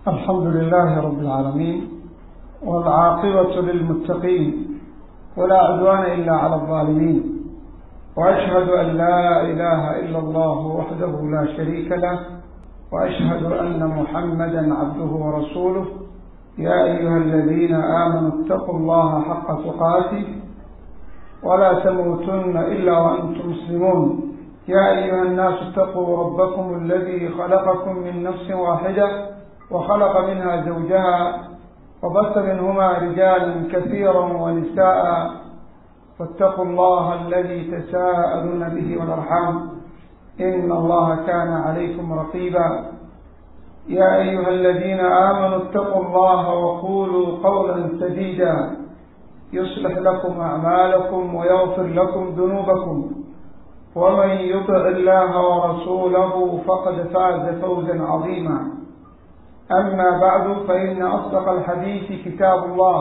الحمد لله رب العالمين والعاقبة للمتقين ولا عدوان إلا على الظالمين وأشهد أن لا إله إلا الله وحده لا شريك له وأشهد أن محمدا عبده ورسوله يا أيها الذين آمنوا اتقوا الله حق تقاته ولا تموتن إلا وأنتم مسلمون يا أيها الناس اتقوا ربكم الذي خلقكم من نفس واحدة وخلق منها زوجها وبث منهما رجالا كثيرا ونساء واتقوا الله الذي تساءلون به والأرحام إن الله كان عليكم رقيبا يا أيها الذين آمنوا اتقوا الله وقولوا قولا سديدا يصلح لكم أعمالكم ويغفر لكم ذنوبكم ومن يطع الله ورسوله فقد فاز فوزا عظيما أما بعد فإن أصدق الحديث كتاب الله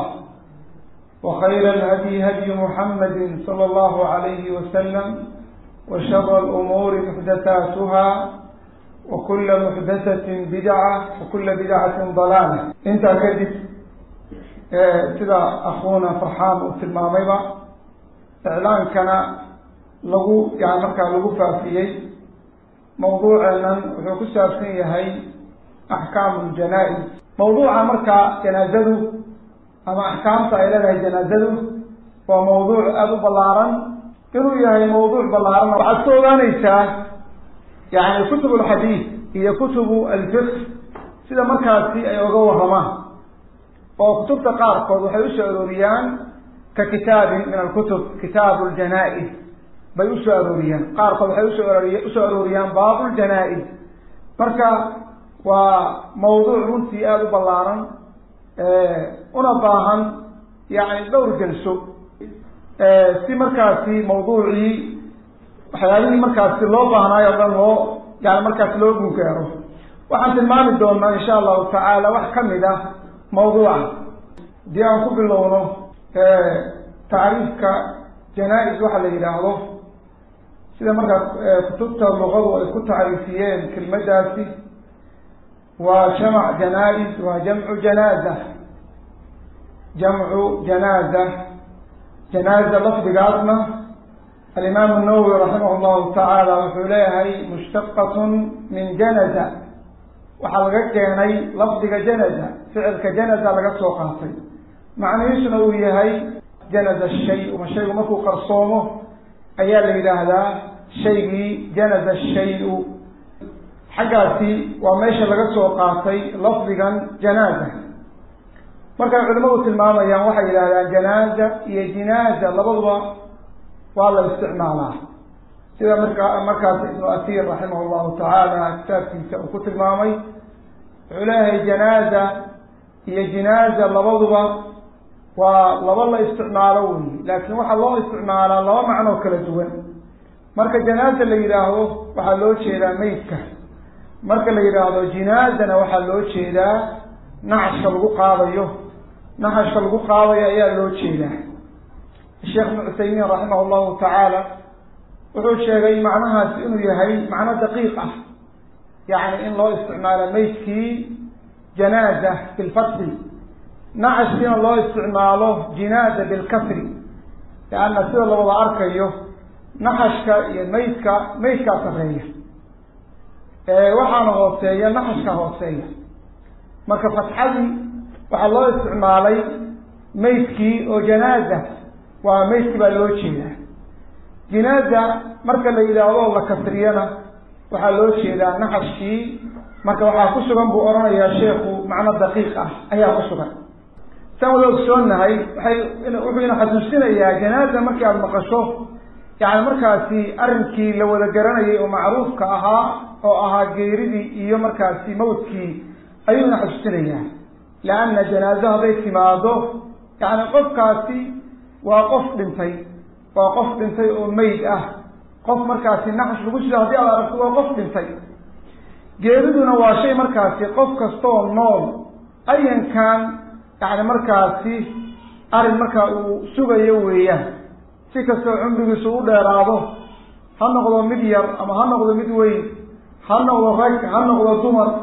وخير الهدي هدي محمد صلى الله عليه وسلم وشر الأمور محدثاتها وكل محدثة بدعة وكل بدعة ضلالة انت كدب sida akhuuna farxaan uu tilmaamayba iclaankana lagu yani markaa lagu faafiyey mawduuceenan wuxuu ku saabsan yahay axkaamu ljanaa-is mawduuca markaa janaazadu ama axkaamta ay leedahay janaazadu waa mawduuc aada u ballaaran inuu yahay mawduuc ballaaran waxaad ka ogaanaysaa yani kutub alxadiid iyo kutubu alfiqh sida markaasi ay oga warramaan oo kutubta qaarkood waxay usoo arooriyaan ka kitaabin min alkutub kitaabu ljanaa-is bay usoo arooriyaan qaarkood waxay usoo arooriy usoo arooriyaan baabu ljanaa-is marka waa mawduuc runtii aada u ballaaran una baahan yani dhowr jalso si markaasi mawduucii waxyaalihii markaasi loo baahnaayo o dhan loo yani markaasi loo gugaaro waxaan tilmaami doonaa insha allahu tacaala wax kamid ah mawduuca haddii aan ku bilowno tacriifka janaa-is waxa la yidhaahdo sida markaa kutubta luqadu ay ku tacriifiyeen kelmadaasi waa jamac janaa-is waa jamcu janaaza jamcu janaaza janaaza lafdigaasna alimaam nawowi raximah llahu tacaala wuxuu leeyahay mushtaqatun min janaza waxaa laga keenay lafdiga janaza ficilka janaza laga soo qaatay macnihiisuna uu yahay janaza shay ma shaygu markuu qarsoomo ayaa la yidhaahdaa shaygii janaza shay-u xaggaasi waa meesha laga soo qaatay lafdigan janaaza markay culimadu tilmaamayaan waxay yidhahdaan janaaza iyo jinaaza labaduba waa la isticmaalaa sida markaa markaas ibnu asiir raximah llahu tacaala kitaabkiisa uu ku tilmaamay wuxuu leeyahay janaaza iyo jinaaza labaduba waa laba la isticmaalo wey laakiin waxaa loo isticmaalaa laba macnoo kala duwan marka janaaza la yidhaahdo waxaa loo jeedaa meydka marka la yidhaahdo jinaazana waxaa loo jeedaa naxashka lagu qaadayo naxashka lagu qaadayo ayaa loo jeedaa sheekh ibnu cuthaymiin raximah llahu tacaala wuxuu sheegay macnahaasi inuu yahay macno daqiiq ah yacni in loo isticmaalo meydkii janaaza bilfatxi naxashkiina loo isticmaalo jinaaza bilkasri lianna sida la wada arkayo naxashka iyo meydka meydkaa sarreeya waxaana hooseeya naxashka hooseeya marka fatxadii waxaa loo isticmaalay meydkii oo janaaza waa meydkii baa loo jeedaa jinaaza marka la yidhaahdo la kasriyana waxaa loo jeedaa naxashkii marka waxaa ku sugan buu odhanayaa sheekhu macno daqiiq ah ayaa ku sugan saan wada ogsoonahay waxay wuxuu ina xasuusinayaa janaaza markii aada maqasho yani markaasi arrinkii la wada garanayay oo macruufka ahaa oo ahaa geeridii iyo markaasi mawdkii ayuu ina xasuusinayaa lianna janaazo hadday timaado yani qofkaasi waa qof dhintay waa qof dhintay oo meyd ah qof markaasi naxash lagu jiro haddii aad aragto waa qof dhintay geeriduna waa shay markaasi qof kastoo nool ayankan yani markaasi arrin markaa uu sugayo weeyaan si kastoo cumrigiisu u dheeraado ha noqdo mid yar ama ha noqdo mid weyn ha noqdo rag ha noqdo dumar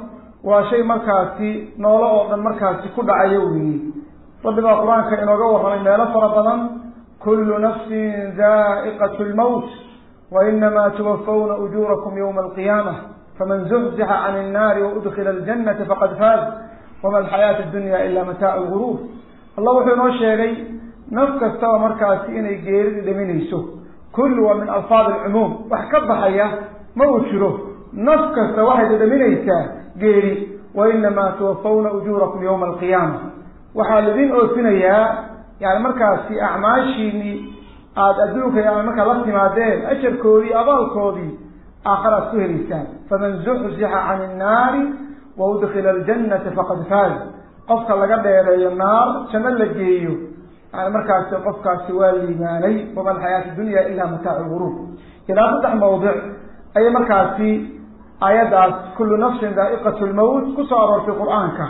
waa shay markaasi noolo oo dhan markaasi ku dhacayo weeye rabbi baa qur-aanka inooga warramay meelo fara badan kullu nafsin daa'iqat lmowt wa inamaa tuwafawna ujuurakum yowma alqiyaamah faman zuxzixa can innaari waudkila aljannata faqad faaz wama alxayaatu addunya ila mataacu lguruur allah wuxuu inoo sheegay naf kastaba markaasi inay geeridi dhaminayso kullu waa min alfaad alcumuum wax ka baxaya ma uu jiro naf kasta waxay dhadhaminaysaa geeri wa inamaa tuwafawna ujuurakum yowma alqiyaama waxaa laidin oofinayaa yani markaasi acmaashiinii aada adduunka yani markaa la timaadeen ajarkoodii abaalkoodii aakhara ad ku helaysaan faman zuxzixa can innaari wa udkila aljannata faqad faaz qofka laga dheereeyo naar janno la geeyo yani markaasi qofkaasi waa liimaanay wama alxayaatu dunya ila mataacu lguruur ilaa saddex mawdic ayay markaasi aayaddaas kullu nafsin daa'iqat lmowt kusoo aroortay qur-aanka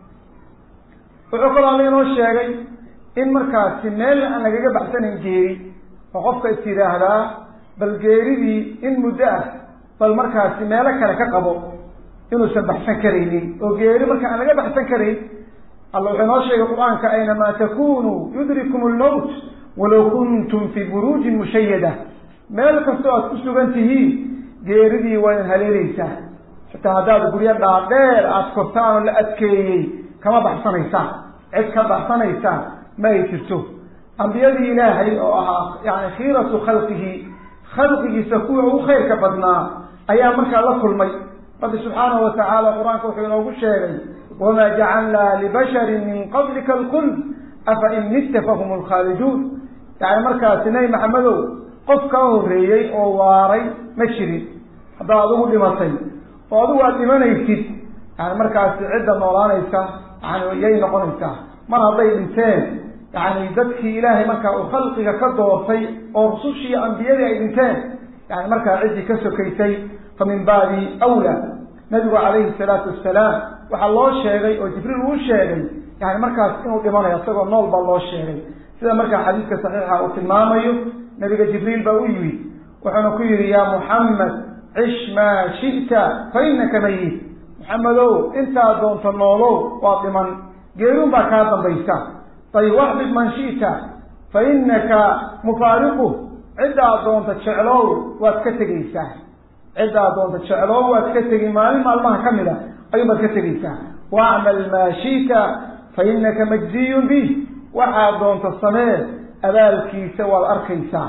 wuxuu kaloo alla inoo sheegay in markaasi meel aan lagaga baxsanayn geeri oo qofka is yidhaahdaa bal geeridii in muddo ah bal markaasi meelo kale ka qabo inuusan baxsan karaynin oo geeri marka aan laga baxsan karayn alla wuxuu inoo sheegay qur-aanka aynamaa takunuu yudrikum lmowt walow kuntum fii buruujin mushayada meel kastoo aad ku sugan tihiin geeridii waa in haleelaysaa xitaa haddaad guryo dhaadheer aada kortaan oo la adkeeyey kama baxsanaysaan cid ka baxsanaysaan ma ay jirto ambiyadii ilaahay oo ahaa yani khiiratu khalqihi khalqigiisa kuwa ugu khayrka badnaa ayaa markaa la kulmay rabbi subxaanahu watacaala qur-aanka wuxuu inoogu sheegay wamaa jacalnaa libasharin min qablika alkuld afa in mitta fahum lkhaaliduun yani markaasi nebi maxamedow qof kaa horreeyey oo waaray ma jirin haddaad adigu dhimatay oo adigu aad dhimanaysid yani markaasi cidda noolaanaysa yani yay noqonaysaa mar hadday dhinteen yani dadkii ilaahay markaa uu khalqiga ka doortay oo rusushii iyo ambiyadii ay dhinteen yani markaa ciddii ka sokaysay fa min baabi awla nabigu calayhi salaatu wasalaam waxaa loo sheegay oo jibriil uu sheegay yani markaas inuu dhimanayo isagoo nool baa loo sheegay sida markaa xadiidka saxiixa uu tilmaamayo nabiga jibriil baa u yimid wuxuuna ku yihi ya muxamed cish maa shi'ta fa inaka mayit maxamedow intaa doonta noolow waa dhiman geerun baa kaa dambaysa ayib waxbib man shi'ta fa inaka mufaariquh ciddaa doonta jeclow waad ka tegaysaa ciddaa doonta jeclow waad ka tegi maalin maalmaha ka mid a ayuun baad ka tegaysaa wacmal maa shi'ta fa inaka majziyun bih waxaad doonta samee abaalkiisa waad arkaysaa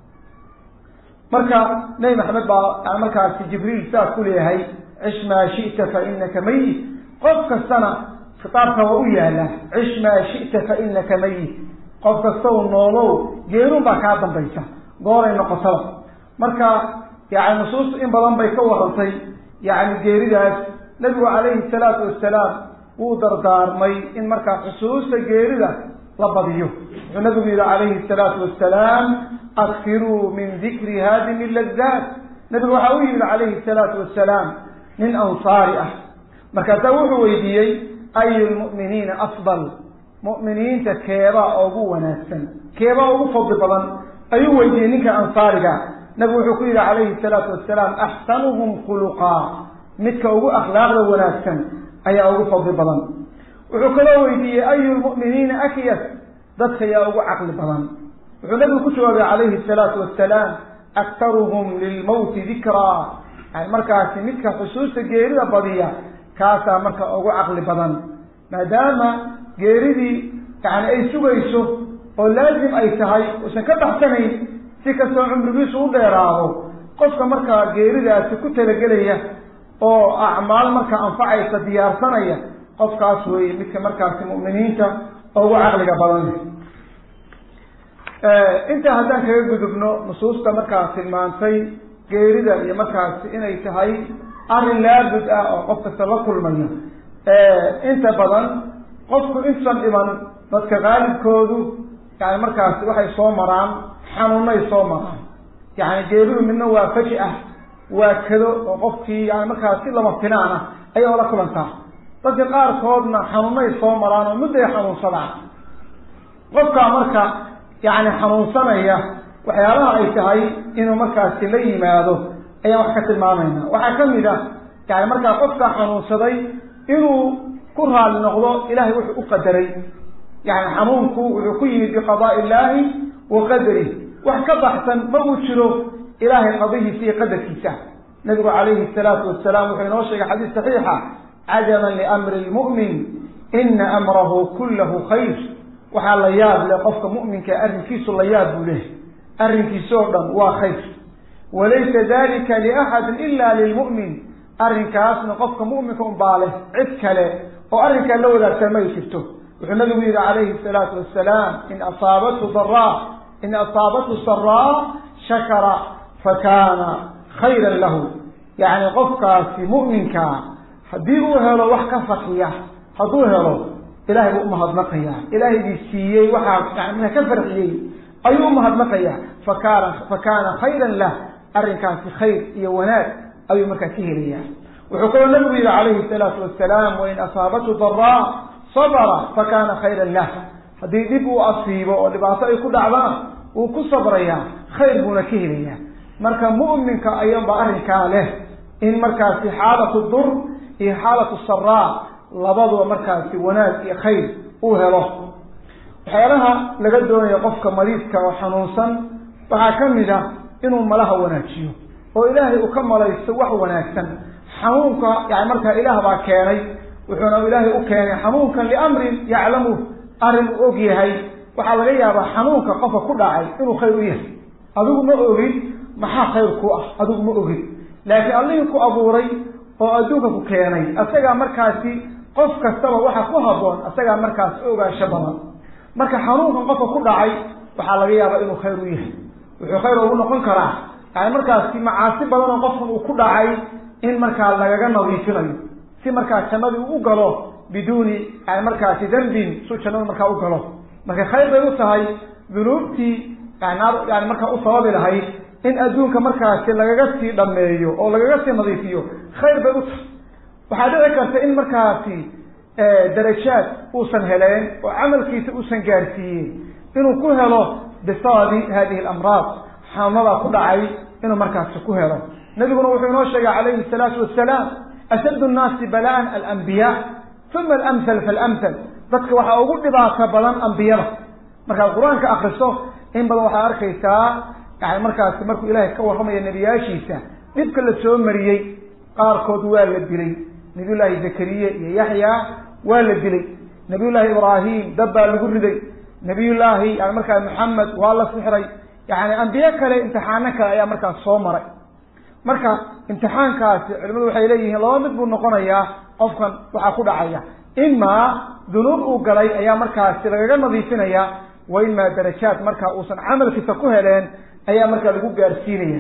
marka nebi maxamed baa yani markaasi jibriil sidaas ku leeyahay cish maa shi'ta fa inaka mayit qof kastana khitaabka waa u yaala cish maa shi'ta fa inaka mayit qof kastaw noolow geerun baa kaa dambaysa gooray noqotaba marka yani nusuustu in badan bay ka warantay yani geeridaas nebigu calayhi salaatu wasalaam wuu dardaarmay in markaa xusuusta geerida la badiyo wuxuu nabigu yihi calayhi salaatu wasalaam akfiruu min dikri haadimi ladaat nabigu waxaa u yimid calayhi salaatu wasalaam nin ansaari ah markaasaa wuxuu weydiiyey ayu lmu'miniina afdal mu'miniinta keebaa ugu wanaagsan keebaa ugu fadli badan ayuu weydiiyey ninka ansaariga nabigu wuxuu ku yihi calayhi salaatu wasalaam axsanuhum khuluqaa midka ugu akhlaaqda wanaagsan ayaa ugu fadli badan wuxuu kaloo weydiiyey ayu lmu'miniina akyas dadka yaa ugu caqli badan wuxuu nabigu ku jawaabay calayhi salaatu wasalaam aktaruhum lilmowti dikraa yani markaasi midka xusuusta geerida badiya kaasaa marka ugu caqli badan maadaama geeridii yani ay sugayso oo laazim ay tahay uusan ka baxsanayn si kastoo cumrigiisu u dheeraado qofka markaa geeridaasi ku talagelaya oo acmaal markaa anfacaysa diyaarsanaya qofkaas weeye midka markaasi mu'miniinta ugu caqliga badan intaa haddaan kaga gudubno nusuusta markaa tilmaantay geerida iyo markaasi inay tahay arrin laabud ah oo qof kasta la kulmayo inta badan qofku insan dhiman dadka qaalibkoodu yani markaasi waxay soo maraan xanuunay soo maraan yani geeridu midna waa faji ah waa kado oo qofkii yani markaas si lama filaan ah ayay ola kulantaa dadka qaarkoodna xanuunay soo maraan oo mudday xanuunsadaan qofkaa marka yani xanuunsanaya waxyaabaha ay tahay inuu markaasi la yimaado ayaan wax ka tilmaamayna waxaa kamid ah yani markaa qofkaa xanuunsaday inuu ku raali noqdo ilahay wuxuu u qadaray yani xanuunku wuxuu ku yimid biqadaai illaahi wa qadarih wax ka baxsan ma uu jiro ilahay qadihiisa iyo qadarkiisa nabigu calayhi salaatu wasalaam wuxuu inoo sheegay xadiis saxiixa cajaban liamri lmu'min ina amrahu kullahu khayr waxaa la yaab leh qofka mu'minka arrinkiisu la yaab buu lehay arrinkiisa oo dhan waa khayr walaysa dalika liaxadin ila lilmu'min arrinkaasna qofka mu'minka unbaa leh cid kale oo arrinkaa la wadaagsan ma ay jirto wuxuu nabigu yihi calayhi salaatu wasalaam in asaabathu daraa in asaabathu saraa shakara fakana khayran lahu yacni qofkaasi mu'minkaa haddii uu helo wax ka farxiya hadduu helo ilahay buu umahadnaqayaa ilaahaygii siiyey waxaa yani ka farxiyey ayuu umahadnaqayaa fakana fakana khayran lah arrinkaasi khayr iyo wanaag ayuu markaa ka helayaa wuxuu kaloo nabigu yihi calayhi salaatu wasalaam wain asaabathu daraa sabra fakana khayran lah haddii dhib uu asiibo oo dhibaato ay ku dhacdana wuu ku sabrayaa khayr buuna ka helayaa marka mu'minka ayanba arrinkaa leh in markaasi xaalatu dur iyo xaalatu saraa labaduba markaasi wanaag iyo khayr uu helo waxyaalaha laga doonayo qofka mariidka oo xanuunsan waxaa ka mid a inuu malaha wanaajiyo oo ilaahay uu ka malaysto wax wanaagsan xanuunka yani markaa ilaah baa keenay wuxuuna ilaahay u keenay xanuunkan liamrin yaclamu arrin uu og yahay waxaa laga yaabaa xanuunka qofka ku dhacay inuu khayr u yahay adigu ma ogid maxaa khayr ku ah adigu ma ogid laakiin allihii ku abuuray oo adduunka ku keenay asagaa markaasi qof kastaba waxa ku haboon asagaa markaasi ogaansho badan marka xanuunkan qofka ku dhacay waxaa laga yaabaa inuu khayr u yahay wuxuu khayr ugu noqon karaa yani markaasi macaasi badan oo qofkan uu ku dhacay in markaa lagaga nadiifinayo si markaa jannadii uu u galo biduuni yani markaasi dambin suu jannada markaa u galo marka khayr bay u tahay dunuubtii yani markaa u sababi lahayd in adduunka markaasi lagaga sii dhameeyo oo lagaga sii nadiifiyo khayr bay u tahay waxaa dhici karta in markaasi darajaad uusan heleen oo camalkiisa uusan gaarsiiyey inuu ku helo bisababi hadihi alamraad xanuunadaa ku dhacay inuu markaasi ku helo nabiguna wuxuu inoo sheegay calayhi salaatu wasalaam ashaddu nnaasi bala'an alambiyaa uma alamhal faalamhal dadka waxaa ugu dhibaato badan ambiyada markaad qur-aanka akriso in badan waxaad arkaysaa yani markaasi markuu ilaahay ka warramaya nebiyaashiisa dhibka la soo mariyey qaarkood waa la dilay nabiy llaahi zakariye iyo yaxya waa la dilay nabiy llaahi ibraahim dab baa lagu riday nabiy llaahi yani markaa maxamed waa la sixray yani ambiye kale imtixaano kale ayaa markaas soo maray marka imtixaankaasi culimadu waxay leeyihiin laba mid buu noqonayaa qofkan waxaa ku dhacaya imaa dunuub uu galay ayaa markaasi lagaga nadiifinaya wa imaa darajaad marka uusan camalkiisa ku heleen ayaa markaa lagu gaarsiinaya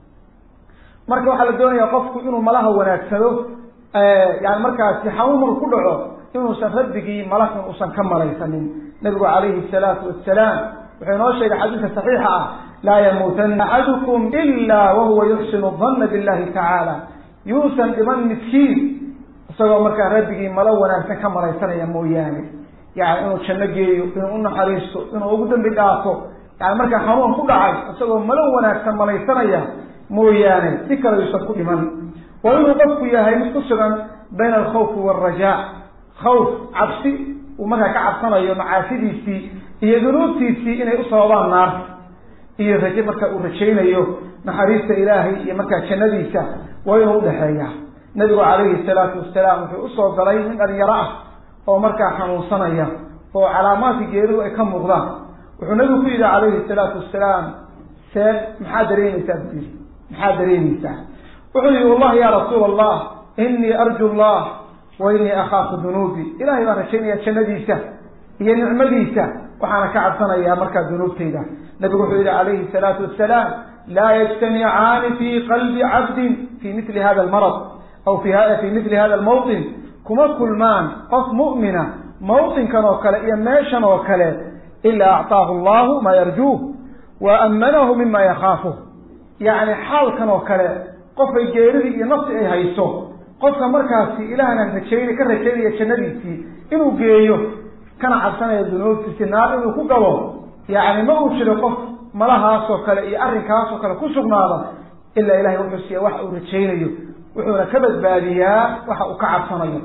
marka waxaa la doonaya qofku inuu malaha wanaagsado yani markaasi xanuun marku ku dhaco inuusan rabbigii malakan uusan ka malaysanin nabigu calayhi salaatu wasalaam wuxuu inoo sheegay xadiiska saxiixa ah laa yamuutana axadukum ila wahuwa yuxsinu danna billahi tacaala yuusan dhiman midkiin isagoo markaa rabbigii malo wanaagsan ka malaysanaya mooyaane yani inuu janno geeyo inuu unaxariisto inuu ugu dambi dhaafo yani markaa xanuun ku dhacay isagoo malo wanaagsan malaysanaya mooyaane si kale yuusan ku dhiman waa inuu qofku yahay mid ku sugan bayna alkhawfi waalrajaa khawf cabsi uu markaa ka cabsanayo macaasidiisii iyo dunuubtiisii inay u sababaan naarta iyo raje marka uu rajaynayo naxariista ilaahay iyo markaa jannadiisa waa inuu udhaxeeya nabigu calayhi salaatu wasalaam wuxuu usoo galay nin dhalinyaro ah oo markaa xanuunsanaya oo calaamaadka geeridu ay ka muuqdaan wuxuu nabigu ku yidhi calayhi salaatu wasalaam see maxaa dareemaysaa buu yidhi maxaa dareemaysaa wuxuu yihi wallahi ya rasuula allah inii arju llah wa inii akhaafu dunuubi ilahay baan rajaynaya jannadiisa iyo nicmadiisa waxaana ka cabsanayaa markaa dunuubtayda nabigu wuxuu yihi calayhi salaatu wasalaam laa yajtamicaani fi qalbi cabdin fi mili hada almarad aw fi fi mili hada almawطin kuma kulmaan qof mu'mina mawطinkan oo kale iyo meeshan oo kale ilaa acطaahu allahu maa yarjuuh wa amanahu mima yakhaafuh yacni xaalkan oo kale qofay geeridii iyo nafsi ay hayso qofka markaasi ilaahna rajayn ka rajaynaya jannadiisii inuu geeyo kana cabsanaya dunuubtiisi naar inuu ku galo yacni ma uu jiro qof malahaasoo kale iyo arrinkaasoo kale ku sugnaada ilaa ilahay wuxuu siiya wax uu rajaynayo wuxuuna ka badbaadiyaa waxa uu ka cabsanayo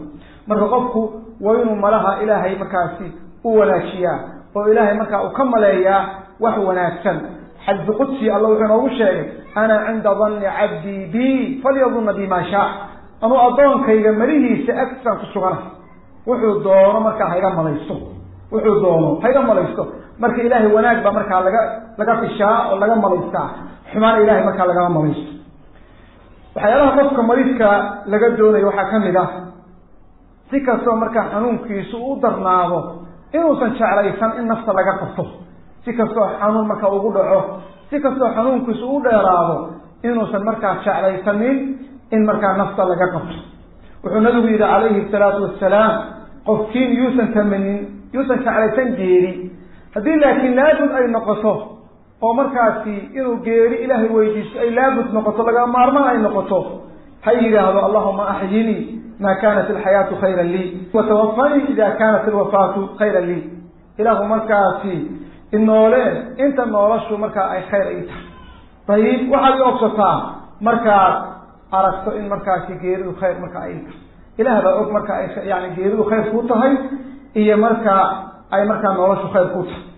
marka qofku waa inuu malaha ilaahay markaasi u wanaajiyaa oo ilaahay markaa uu ka maleeyaa wax wanaagsan xadisu qudsi alla wuxuu inoogu sheegay ana cinda danni cabdii bi falyadunna bi maa shaa anuu addoonkayga malihiisa agtisaan ku sugana wuxuu doono markaa hayga malaysto wuxuu doono hayga malaysto marka ilaahay wanaag baa markaa laga laga fishaa oo laga malaystaa xumaana ilahay markaa lagama malaysto waxyaalaha qofka mariidka laga doonayo waxaa kamid ah si kastoo markaa xanuunkiisu u darnaado inuusan jeclaysan in nafta laga qabto si kastoo xanuun markaa ugu dhaco si kastoo xanuunkiisu u dheeraado inuusan markaa jeclaysanin in markaa nafta laga qabto wuxuu nabigu yihi calayhi salaatu wasalaam qofkiin yuusan tamanin yuusan jeclaysan geeri haddii laakiin laabud ay noqoto oo markaasi inuu geeri ilaahay weydiisto ay laabud noqoto laga maarmaan ay noqoto ha yidhaahdo allahuma axyinii ma kanat alxayaatu khayra lii watawafanii ida kanat alwafaatu khayra lii ilaahu markaasi inoole inta noolashu markaa ay khayr ay tahay dayib waxaad i ogsataa markaad aragto in markaasi geeridu khayr marka ay tahay ilaah baa og marka ay yani geeridu khayr ku tahay iyo marka ay markaa noloshu khayr ku tahay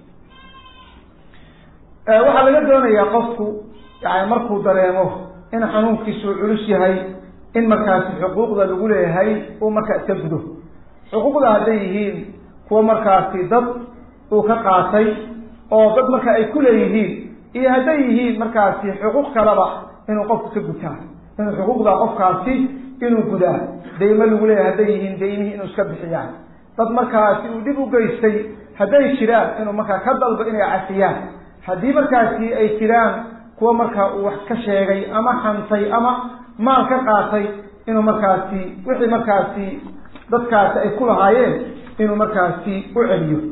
waxaa laga doonayaa qofku yani markuu dareemo in xanuunkiisu culus yahay in markaasi xuquuqda lagu leeyahay uu markaa iska gudo xuquuqda hadday yihiin kuwa markaasi dad uu ka qaatay oo dad marka ay ku leeyihiin iyo hadday yihiin markaasi xuquuq kaleba inuu qofku ka gutaa inuu xuquuqda qofkaasi inuu gudaa daymo lagu leeyahay hadday yihiin daymihii inuu iska bixiyaan dad markaasi uu dhib u geystay hadday jiraan inuu markaa ka dalbo inay cafiyaan haddii markaasi ay jiraan kuwa markaa uu wax ka sheegay ama xantay ama maal ka qaatay inuu markaasi wixii markaasi dadkaasi ay ku lahaayeen inuu markaasi u celiyo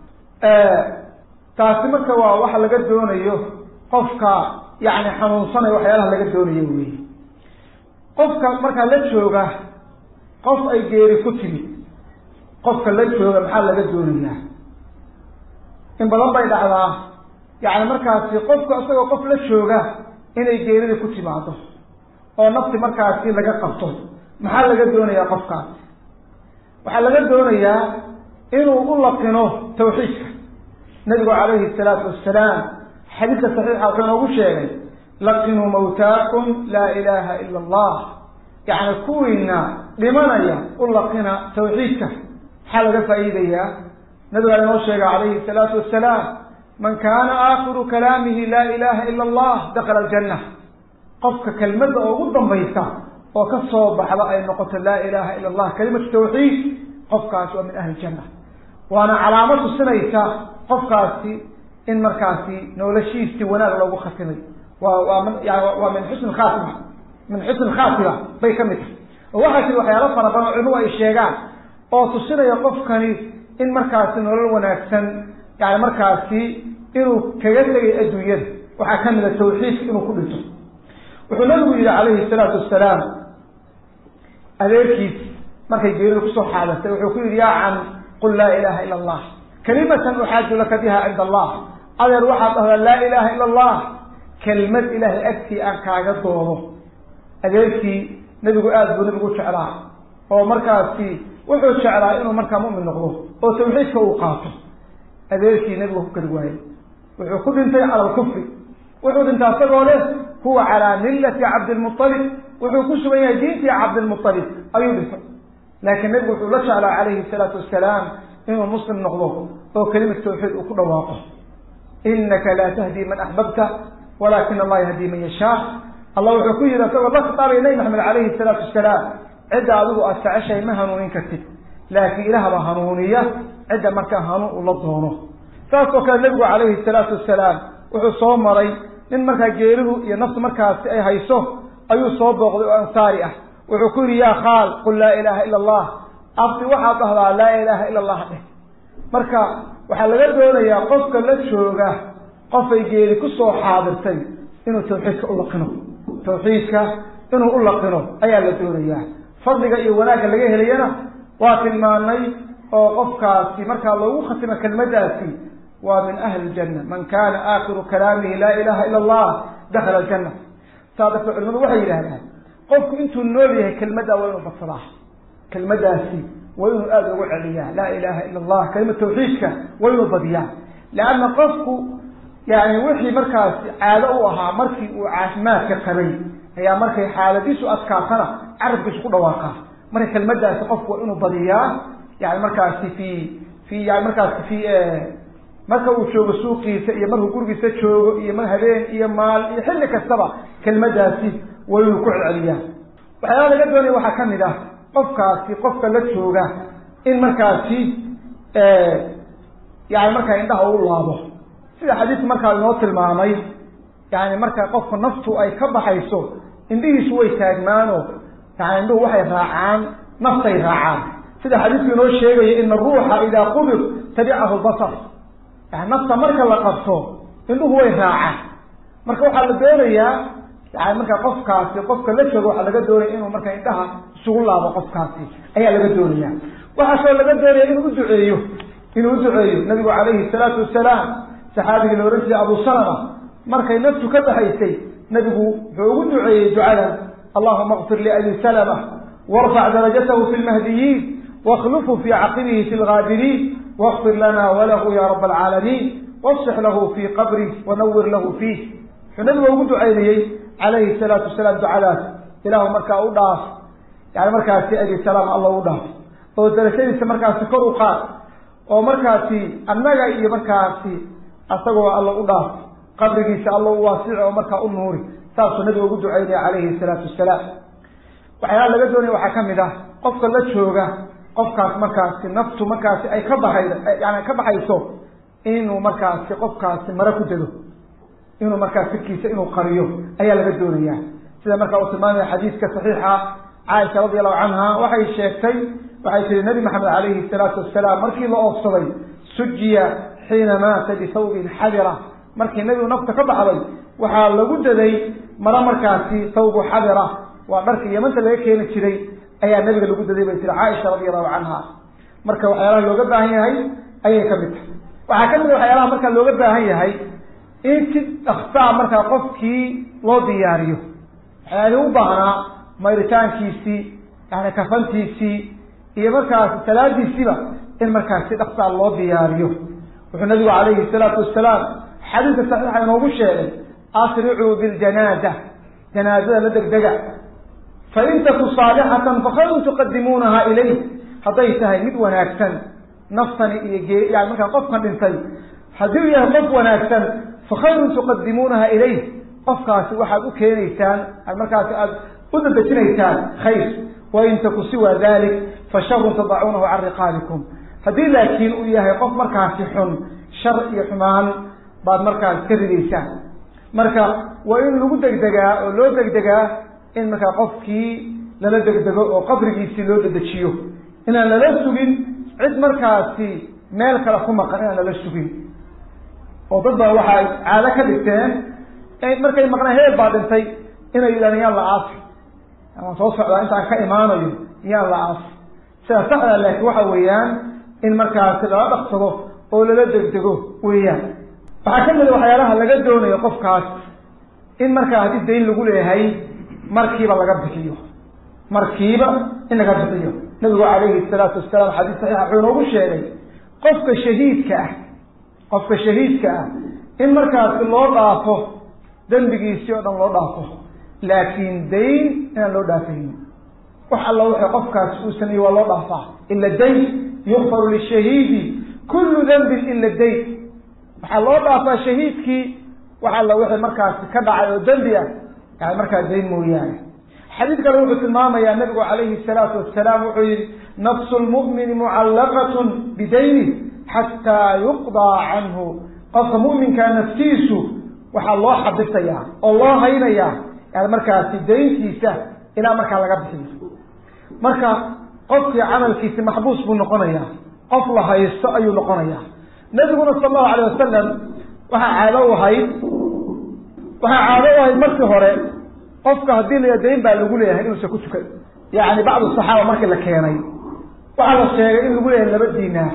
taasi marka waa waxa laga doonayo qofka yani xanuunsanayo waxyaalaha laga doonayo wey qofka markaa la jooga qof ay geeri ku timid qofka la jooga maxaa laga doonayaa in badan bay dhacdaa yani markaasi qofka isagoo qof la jooga inay geerida ku timaado oo nafti markaasi laga qabto maxaa laga doonayaa qofkaas waxaa laga doonayaa inuu u laqino tawxiidka nabigu calayhi salaatu wasalaam xadiidka saxiixa wuxuu inoogu sheegay laqinuu mawtaakum laa ilaha ila allah yacni kuwiina dhimanaya u laqina tawxiidka maxaa laga faa'iidayaa nabigaa inoo sheega calayhi salaatu wasalaam man kaana aakhiru kalaamihi laa ilaha ila allah dakala aljanna qofka kelmadda ugu dambaysa oo ka soo baxda ay noqoto laa ilaha ila allah kalimatu tawxiid qofkaasi waa min ahli janna waana calaamo tusinaysa qofkaasi in markaasi noloshiisii wanaag loogu khatimay waa waa min yani waa min xusni khaatima min xusni khaatima bay ka mid tahay oo waxaa jira waxyaalo fara badan oo culimuhu ay sheegaan oo tusinaya qofkani in markaasi nolol wanaagsan yani markaasi inuu kaga tegay adduunyada waxaa ka mid a tawxiidka inuu ku dhinto wuxuu nabigu yihi calayhi salaatu wasalaam adeerkiis markay geerida kusoo xaadatay wuxuu ku yihi yaa can qul laa ilaha ila allah kalimatan uxaaju laka biha cinda allah adeer waxaad dhahdaa laa ilaha ila allah kelmad ilahay agtii aan kaaga doodo adeerkii nebigu aada buu nebigu jeclaa oo markaasi wuxuu jeclaa inuu markaa mu'min noqdo oo tawxiidka uu qaato adeerkii nebigu ku kari waayey wuxuu ku dhintay cala alkufri wuxuu dhintay asagoo leh huwa calaa millati cabdilmualib wuxuu ku sugan yahay diintii cabdilmualib ayuu dhintay laakiin nebigu wuxuu la jeclaa calayhi salaatu wasalaam inuu muslim noqdo oo kelimad tawxiid uu ku dhawaaqo inaka laa tahdi man axbabta walakin allah yahdi man yashaa allah wuxuu ku yihi isagoo la khitaabay nabi maxamed calayhi salaatu wasalaam cidda adigu aad jeceshahay ma hanuunin kartid laakiin ilaah baa hanuuniya cidda markaa hanuun ula doono saas oo kale nebigu calayhi salaatu wasalaam wuxuu soo maray nin markaa geerihu iyo naftu markaasi ay hayso ayuu soo booqday oo ansaari ah wuxuu ku yihi yaa khaal qul laa ilaha ila allah abdi waxaad dhahdaa laa ilaha ila allah dheh marka waxaa laga doonayaa qofka la jooga qofay geeri kusoo xaadirtay inuu tawxiidka u laqino tawxiidka inuu u laqino ayaa la doonayaa fadliga iyo wanaagga laga helayana waa tilmaanay oo qofkaasi markaa loogu khatimo kelmadaasi waa min ahli ljanna man kana aakhiru kalaamihi laa ilaha ila allah dakhala aljanna saa darteed culimadu waxay yidhahdaan qofku intuu nool yahay kelmaddaa waa inuu badsadaa kelmadaasi waa inuu aada ugu celiyaa laa ilaha ila allah kalima tawxiidka waa inuu badiyaa leanna qofku yani wixii markaasi caado u ahaa markii uu caafimaadka qabay ayaa markay xaaladiisu adkaatana carabkiisu ku dhawaaqaa marka kelmadaasi qofku waa inuu badiyaa yani markaasi fi fi yani markaasi fi marka uu joogo suuqiisa iyo markuu gurigiisa joogo iyo mar habeen iyo maal iyo xilli kastaba kelmadaasi waa inuu ku celceliyaa waxyaala laga doonaya waxaa kamid ah qofkaasi qofka la jooga in markaasi yani markaa indhaha u laabo sida xadiidku markaa inoo tilmaamay yani marka qofka naftu ay ka baxayso indhihiisu way taagmaano yani indhuhu waxay raacaan naftay raacaan sida xadiidku inoo sheegaya ina aruuxa idaa qubir tabicahu basar yani nafta marka la qabto indhuhu way raacaan marka waxaa la doonayaa yani marka qofkaasi qofka la joogo waxaa laga doonaya inuu marka indhaha isugu laabo qofkaasi ayaa laga doonaya waxaa kaloo laga doonaya inuu uduceeyo inuu uduceeyo nabigu calayhi salaatu wasalaam saxaabigii la ohan jiray abu salama markay naftu ka baxaysay nabigu wuxuu ugu duceeyey ducadan allahuma kfir liabi salama warfac darajatahu fi lmahdiyiin wakhlufhu fi caqibihi fi lgaabiriin wakfir lana walahu ya rab alcaalamiin wafsix lahu fi qabrih wanawir lahu fiih wuxuu nabiga ugu ducaynayey calayhi salaatu wasalaam ducadaas ilaahu markaa u dhaaf yani markaasi abi salaam alla u dhaaf oo darajadiisa markaasi kor u qaad oo markaasi annaga iyo markaasi asagoo alla u dhaaf qabrigiisa alla u waasici oo markaa u nuuri saasuu nabiga ugu ducaynaya calayhi salaatu wasalaam waxyaala laga doonaya waxaa kamid ah qofka la jooga qofkaas markaasi naftu markaasi ay ka baxay yani ka baxayso inuu markaasi qofkaasi mare ku dego inuu markaa sirkiisa inuu qariyo ayaa laga doonaya sida markaa uu tilmaamaya xadiiska saxiixa caaisha radi allahu canha waxay sheegtay waxay tihi nabi maxamed calayhi salaatu wasalaam markii la oofsaday sujiya xiina maata bisawbin xadira markii nabigu nafta ka baxday waxaa lagu daday maro markaasi sawbu xadira waa dharka yamanta laga keeni jiray ayaa nabiga lagu daday bay tiri caaisha radi allahu canha marka waxyaalaha looga baahan yahay ayay kamid tahay waxaa kamid a waxyaalaha markaa looga baahan yahay in si dhaksaa markaa qofkii loo diyaariyo waxyaalihii u baahnaa mayritaankiisii yani kafantiisii iyo markaasi salaadiisiiba in markaas si dhaksaa loo diyaariyo wuxuu nabigu calayhi salaatu wasalaam xadiidka saxiixa inoogu sheegay asricuu biljanaaza janaazada la degdega fain taku saalixatan fakhayrun tuqadimuunaha ilayh hadday tahay mid wanaagsan naftani iyo gee yani markaa qofkan dhintay haddii u yahay qof wanaagsan fakhayrun tuqadimuunaha ilayh qofkaasi waxaad u keenaysaan markaasi aada u dadejinaysaan khayr wain taku siwa dalik fasharun tadacuunahu can riqaabikum haddii laakiin uu yahay qof markaasi xun shar iyo xumaan baad markaas ka ridaysaan marka waa in lagu degdegaa oo loo degdegaa in markaa qofkii lala degdego oo qabrigiisii loo dedejiyo inaan lala sugin cid markaasi meel kale ku maqan inaan lala sugin oo dad baa waxa ay caado ka dhigteen markay maqnaan heel baa dhintay inay yidhahdeen yaan la aasi amaan soo socdaa intaan ka imaanayo yaan la aasi sida saxda laakiin waxa weeyaan in markaasi lala dhaqsado oo lala degdego weeyaan waxaa kamid a waxyaalaha laga doonayo qofkaas in markaa haddii dayn lagu leeyahay markiiba laga bixiyo markiiba in laga bixiyo nabigu calayhi salaatu wasalaam xadiis saxiixa wuxuu inoogu sheegay qofka shahiidka ah qofka shahiidka ah in markaasi loo dhaafo dembigiisii oo dhan loo dhaafo laakiin dayn inaan loo dhaafaynin wax alla wixii qofkaasi uu sameeyey waa loo dhaafaa ila dayn yukfaru lishahiidi kullu dembin ila dayn waxaa loo dhaafaa shahiidkii wax alla wixii markaasi ka dhacay oo dembi ah yani markaa dayn mooyaane xadiid kale wuxuu tilmaamayaa nabigu calayhi salaatu wasalaam wuxuu yihi nafsu lmu'mini mucallaqatun bidaynih xataa yuqdaa canhu qofka mu'minkaa naftiisu waxaa loo xabisayaa oo loo haynayaa yani markaasi dayntiisa ilaa markaa laga bixiyo marka qofkii camalkiisi maxbuus buu noqonayaa qof la haysto ayuu noqonayaa nabiguna sala allahu alayh wasalam waxaa caado u ahayd waxaa caado u ahayd markii hore qofka haddii la dayn baa lagu leeyahay inuusan ku tukan yani bacdu saxaaba markii la keenay waxaa la sheegay in lagu leeyahay laba dinaar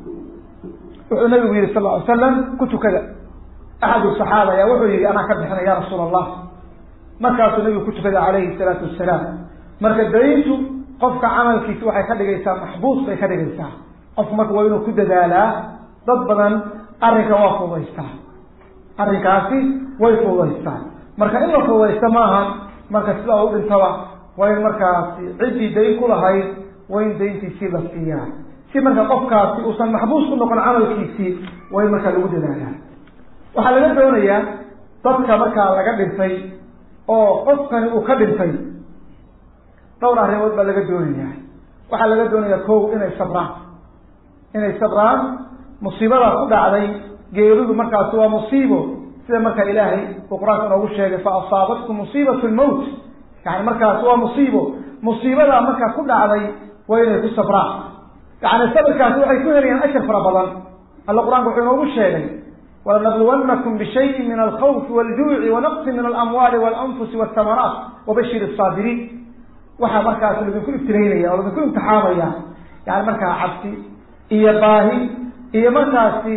wuxuu nabigu yihi sal ly slam ku tukada axadu saxaaba ayaa wuxuu yihi anaa ka bixinay ya rasuul allah markaasuu nabigu ku tukaday calayhi salaatu wasalaam marka dayntu qofka camalkiisi waxay ka dhigaysaa maxbuus bay ka dhigaysaa qofku marka waa inuu ku dadaalaa dad badan arrinka waa fududaystaa arrinkaasi way fududaystaa marka in la fududaysto maaha marka sidaa u dhintaba waa in markaasi ciddii dayn ku lahayd waa in dayntiisii la siiyaa si marka qofkaasi uusan maxbuus ku noqon camalkiisii waa in markaa lagu dadaalaa waxaa laga doonayaa dadka markaa laga dhintay oo qofkani uu ka dhintay dhowr arrimood baa laga doonayaa waxaa laga doonayaa kow inay sabraan inay sabraan musiibadaa ku dhacday geeridu markaasi waa musiibo sida markaa ilaahay uu qur-aanka inoogu sheegay fa asaabatkum musiibatu lmowt yani markaasi waa musiibo musiibadaa markaa ku dhacday waa inay ku sabraan yani sabirkaasi waxay ku helayaan ashar fara badan alla qur-aanka wuxuu inoogu sheegay walanabluwannakum bishayin min alkhawfi waljuuci wanaqsi min alamwaali walanfusi waltamaraat wabashir asaabiriin waxaa markaas ladinku ibtilaynaya oo ladinku imtixaamaya yani markaa cabsi iyo baahi iyo markaasi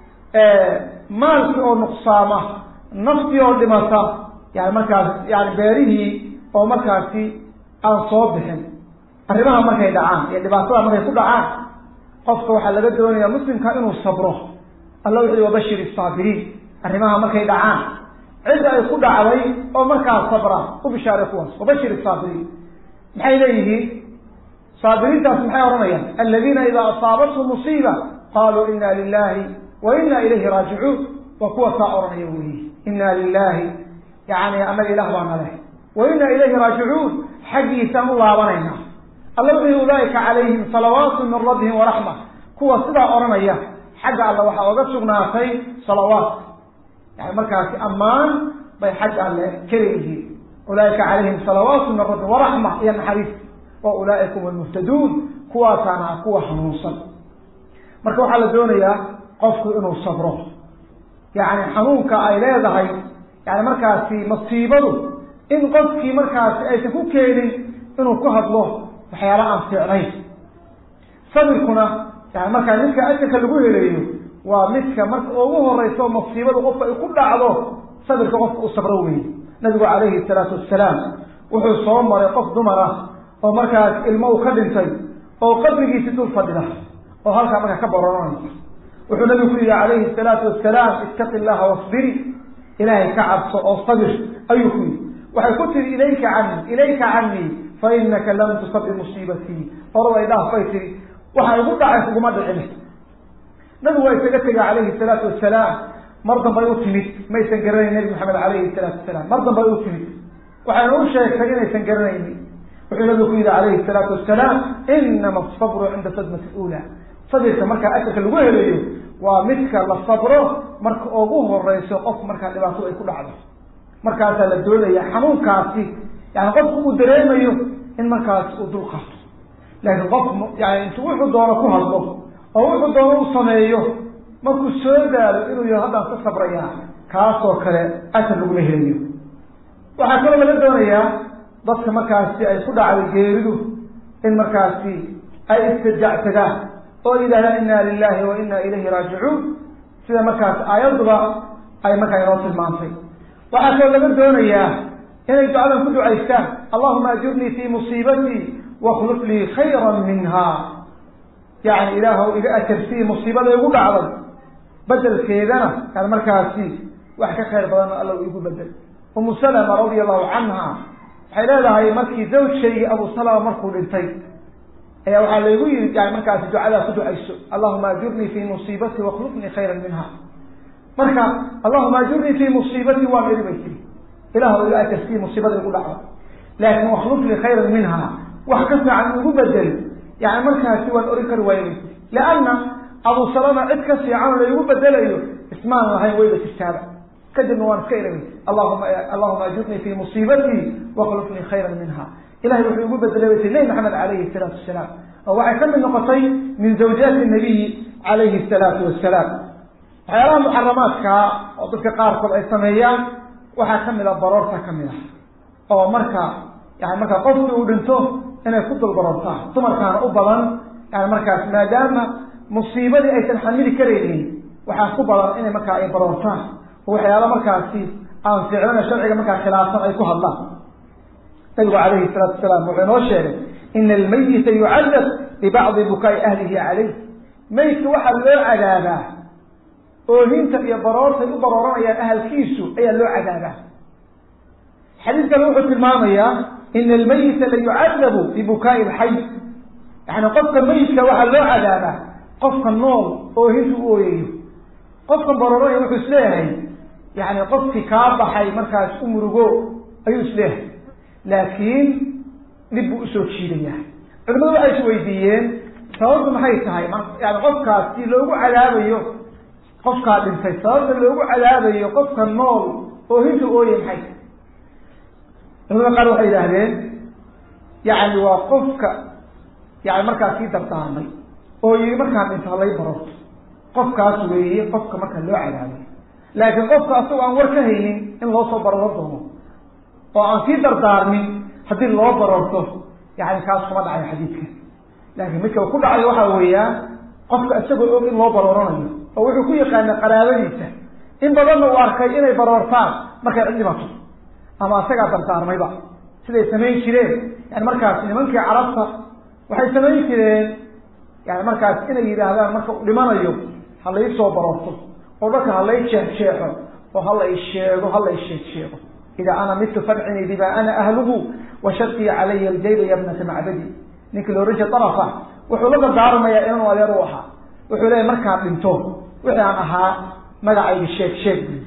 maalkii oo nuqsaama naftii oo dhimata yani markaas yani beerihii oo markaasi aan soo bixin arrimaha markay dhacaan iyo dhibaatada markay ku dhacaan qofka waxaa laga doonaya muslimka inuu sabro alla wuxu wabashir isaabiriin arrimaha markay dhacaan cidda ay ku dhacday oo markaa sabra u bishaaray kuwaas wabashir isaabiriin maxay leeyihiin saabiriintaas maxay odhanayaan aladiina idaa asaabathum musiiba qaluu ina lilahi wa ina ilayhi raajicuun waa kuwa saa odhanaya weyi ina lilahi yani annaga ilah baa naleh wa ina ilayhi raajicuun xaggiisaan u laabanayna alla wuxuu ulaaika calayhim salawaatu min rabbihim waraxma kuwa sidaa odhanaya xagga alla waxaa oga sugnaatay salawaat yani markaasi ammaan bay xagga alle kaleyihiin ulaaika calayhim salawaatu min rabbihim waraxma iyo naxariis wa ulaaika hum almuhtaduun kuwaasaana kuwa hanuunsan marka waxaa la doonayaa qofku inuu sabro yani xanuunka ay leedahay yani markaasi masiibadu in qofkii markaasi aysan ku keenin inuu ku hadlo waxyaala aan fiicnayn sabirkuna yani markaa midka ajarka lagu heleeyo waa midka marka ugu horeyso masiibadu qofka ay ku dhacdo sabirka qofka u sabro weeye nabigu calayhi salaatu wassalaam wuxuu soo maray qof dumar ah oo markaas ilmo u ka dhintay oo qabrigiisi dul fadhida oo halkaa markaa ka baroranaysa wuxuu nabigu ku yihi calayhi salaatu wasalaam ittaqi llaha wasbiri ilaahay ka cabso oo sabir ayuu ku yihi waxay ku tihi ilayka canii ilayka canii fa inaka lam tusab bimusiibatii orada ay dhaaf bay tihi waxa igu dhacay kuguma dhicin nabigu waa isaga tegay calayhi salaatu wasalaam mar dambay u timid maysan garanayn nabi maxamed calayhi salaatu wasalaam mar dambay u timid waxayna u sheegtay inaysan garanaynin wuxuu nabigu ku yihi calayhi salaatu wasalaam inama asabru cinda sadmati ula sabirka markaa ajarka lagu helayo waa midka la sabro marka ugu horeyso qof markaa dhibaato ay ku dhacdo markaasaa la doonaya xanuunkaasi yani qofku uu dareemayo in markaasi uu dul qaato laakiin qof yani intu wuxuu doono ku hadlo oo wuxuu doono u sameeyo markuu soo daalo inuu yaho haddaan ka sabrayaa kaasoo kale ajar laguma helayo waxaa kaloo laga doonayaa dadka markaasi ay ku dhacday geeridu in markaasi ay istajactagaan oo yidhahdaan inna lilahi wa inna ilayhi raajicuun sida markaas aayaduba ay markaa inoo tilmaantay waxaa kaloo laga doonayaa inay ducadan ku ducaystaan allahuma ajurnii fi musiibatii wakhluf lii khayra minha yani ilaahw iga ajarsii musiibada igu dhacday bedelkeedana yani markaasi wax ka khayr badanna alla igu bedel umu salama radia allahu canha waxay leedahay markii zawjkaygii abu salama markuu dhintay ayaa waxaa laygu yiri yani markaasi ducadaa ku ducayso allahuma ajurnii fi musiibatii wakhlufnii khayra minha marka allahuma ajurnii fi musiibatii waan iri bay tiri ilah iga ajarsii musiibada igu dhacda laakin wakhlufnii khayran minha wax ka fiican igu bedel yani markaasi waan orin kari waaya bay tiri lianna abu salama cid ka fiican laygu bedelayo ismaan lahayn wayba jirtaaba kadibna waan iska iri bay tiri allahuma allahuma ajurnii fi musiibatii wakhlufnii khayran minha ilahay wuxuu igu bedelay bay tiri nebi maxamed calayhi salaatu wasalaam oo waxay ka mid noqotay min zawjaati nabiyi calayhi salaatu wasalaam waxyaalaha muxaramaadkaa oo dadka qaarkood ay sameeyaan waxaa kamid a baroorta kamid ah oo marka yani marka qofkii uu dhinto inay ku dul baroortaan dumarkaana u badan yani markaas maadaama musiibadii aysan xamili karaynin waxaa ku badan inay markaa ay baroortaan oo waxyaala markaasi aan fiicnana sharciga markaa khilaafsan ay ku hadlaan nabigu calayhi salaatu wasalaam wuxuu inoo sheegay ina almayita yucadab bibacdi bukaa'i ahlihi calayh maydka waxaa loo cadaabaa oohinta iyo baroortay u barooranayaan ahalkiisu ayaa loo cadaabaa xadiis kale wuxuu tilmaamayaa ina almayita la yucadabu bibukaa'i lxay yani qofka mayidka waxaa loo cadaabaa qofka nool oohinta u ooyayo qofkan barooranaya wuxuu isleeyahay yani qofkii kaa baxay markaas u murugo ayuu isleeyahay laakiin dhib buu usoo jiidayaa culimadu waxay is weydiiyeen sababtu maxay tahay yani qofkaas si loogu cadaabayo qofkaa dhintay sababta loogu cadaabayo qofka nool oohinta ooyay maxay tahay culimada qaar waxay yidhaahdeen yani waa qofka yani markaas sii dardaarmay oo yii markaan dhinto halay barorto qofkaas weeye qofka marka loo cadaabay laakiin qofka asagoo aan war ka haynin in loo soo baroro doono oo aan sii dardaarmin haddii loo barorto yani kaas kuma dhacayo xadiidka laakiin midka ku dhacayo waxaa weeyaan qofka isagoo og in loo barooranayo oo wuxuu ku yaqaana qaraabadiisa in badanna uu arkay inay baroortaan markay cid dhimato ama asagaa dardaarmayba siday samayn jireen yani markaas nimankii carabta waxay samayn jireen yani markaas inay yidhaahdaan marka u dhimanayo ha lai soo baroorto oo dharka ha lay jeexjeexo oo ha lay sheego ha lay sheeg sheego idaa ana mitu fadcini bima ana ahluhu washaqii calaya aljayba yabnata macbadi ninki looran jira darafa wuxuu la dardaarmayaa inanu adeer u ahaa wuxuu leeyahy markaan dhinto wixii aan ahaa magacayga sheeg sheeg buyi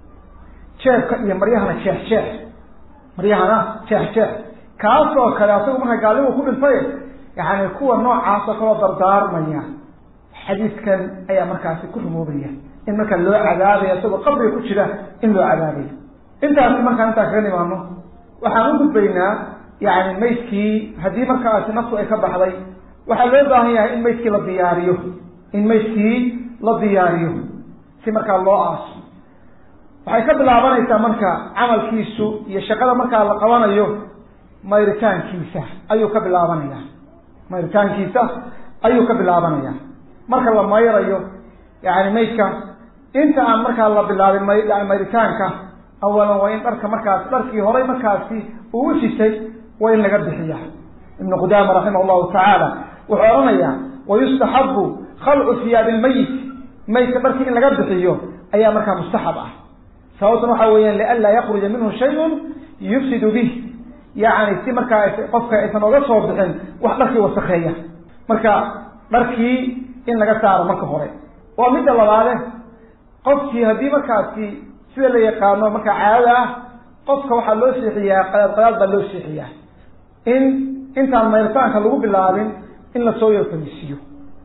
jeebka iyo maryahana jeex jeex maryahana jeex jeex kaas oo kale asagu marka gaalnimu ku dhintay yani kuwa noocaas oo kaloo dardaarmaya xadiiskan ayaa markaasi ku rumoobaya in marka loo cadaabayo isagoo qabriga ku jira in loo cadaabayo intaasi markaan intaa kaga nimaano waxaan u gudbaynaa yani maydkii haddii markaasi naftu ay ka baxday waxaa loo baahan yahay in maydkii la diyaariyo in maydkii la diyaariyo si markaa loo aaso waxay ka bilaabanaysaa marka camalkiisu iyo shaqada markaa la qabanayo mayritaankiisa ayuu ka bilaabanaya mayritaankiisa ayuu ka bilaabanaya marka la mayrayo yani maydka inta aan markaa la bilaabin may mayritaanka awalan waa in dharka markaas dharkii horay markaasi uu u sitay waa in laga bixiya ibnu qudaama raximah llahu tacaala wuxuu odhanayaa wayustaxabu khalcu hiyaabi lmayit maydka dharkii in laga bixiyo ayaa markaa mustaxab ah sababtan waxa weeyaan lianlaa yakruja minhu shayun yufsidu bih yani si markaa qofka aysan oga soo bixin wax dharkii wasakeeya marka dharkii in laga saaro marka hore waa midda labaade qofkii haddii markaasi sida la yaqaano markaa caadada ah qofka waxaa loo seexiyaa qadaad qadaad baa loo seexiyaa in intaan mayritaanka lagu bilaabin in lasoo yar fadhiisiiyo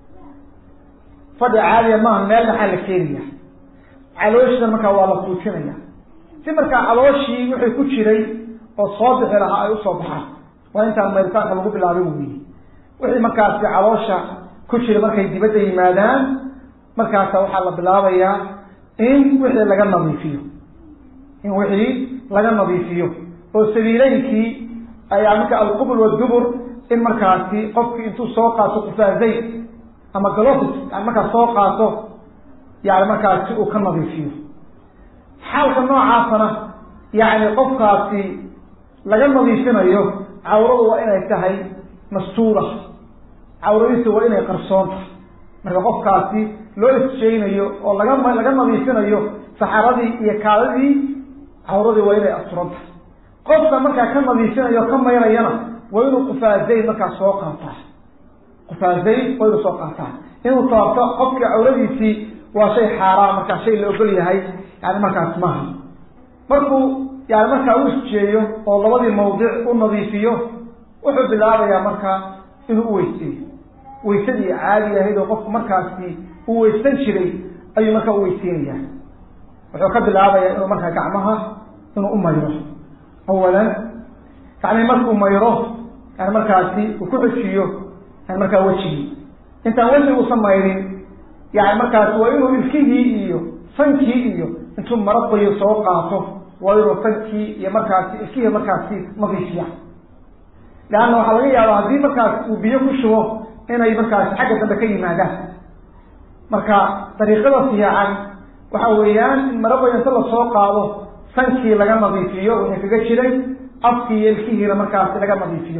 fadhi caadiya maaha meel maxaa la keenaya calooshida markaa waa la fuujinaya si markaa calooshii wixii ku jiray oo soo bixi lahaa ay usoo baxaan waa intaan mayritaanka lagu bilaabin weyi wixii markaasi caloosha ku jira markay dibadda yimaadaan markaasa waxaa la bilaabayaa in wixii laga nadiifiyo in wixii laga nadiifiyo oo sabiileynkii ayaa marka alqubul wadubur in markaasi qofkii intuu soo qaato qufaazayn ama galofis yani markaas soo qaato yani markaasi uu ka nadiifiyo xaalka noocaasana yani qofkaasi laga nadiifinayo cawradu waa inay tahay mastuura cawradiisu waa inay qarsoon tahay marka qofkaasi loo isjeynayo oo laga laga nadiifinayo saxaradii iyo kaadadii cawradii waa inay asturan tahay qofka markaa ka nadiifinayo ka mayrayana waa inuu qufaazayn markaa soo qaataa qufaazayn waa inuu soo qaataa inuu taabto qofkii cawradiisii waa shay xaaraan markaa shay la ogol yahay yani markaas maaha markuu yani markaa u isjeeyo oo labadii mawdic u nadiifiyo wuxuu bilaabayaa markaa inuu uweyseeyo waysadii caadi ahayd oo qofku markaasi uu weysan jiray ayuu markaa uweyseynaya wuxuu ka bilaabayaa inuu markaa gacmaha inuu u mayro awalan gacmii markuu mayro yani markaasi uu ku xujiyo yani markaa wejigii intaan weji uusan mayrin yani markaasi waa inuu ilkihii iyo sankii iyo intuu maro qoyo soo qaato waa inuu sankii iyo markaasi ilkihii markaasi nadiifiya leanna waxaa laga yaabaa haddii markaas uu biyo ku shubo inay markaasi xagga dambe ka yimaadaan marka dariiqada fiican waxa weeyaan in maro qoyo inta lasoo qaado sankii laga nadiifiyo wixii kaga jiray afkii iyo ilkihiina markaasi laga nadiifiyo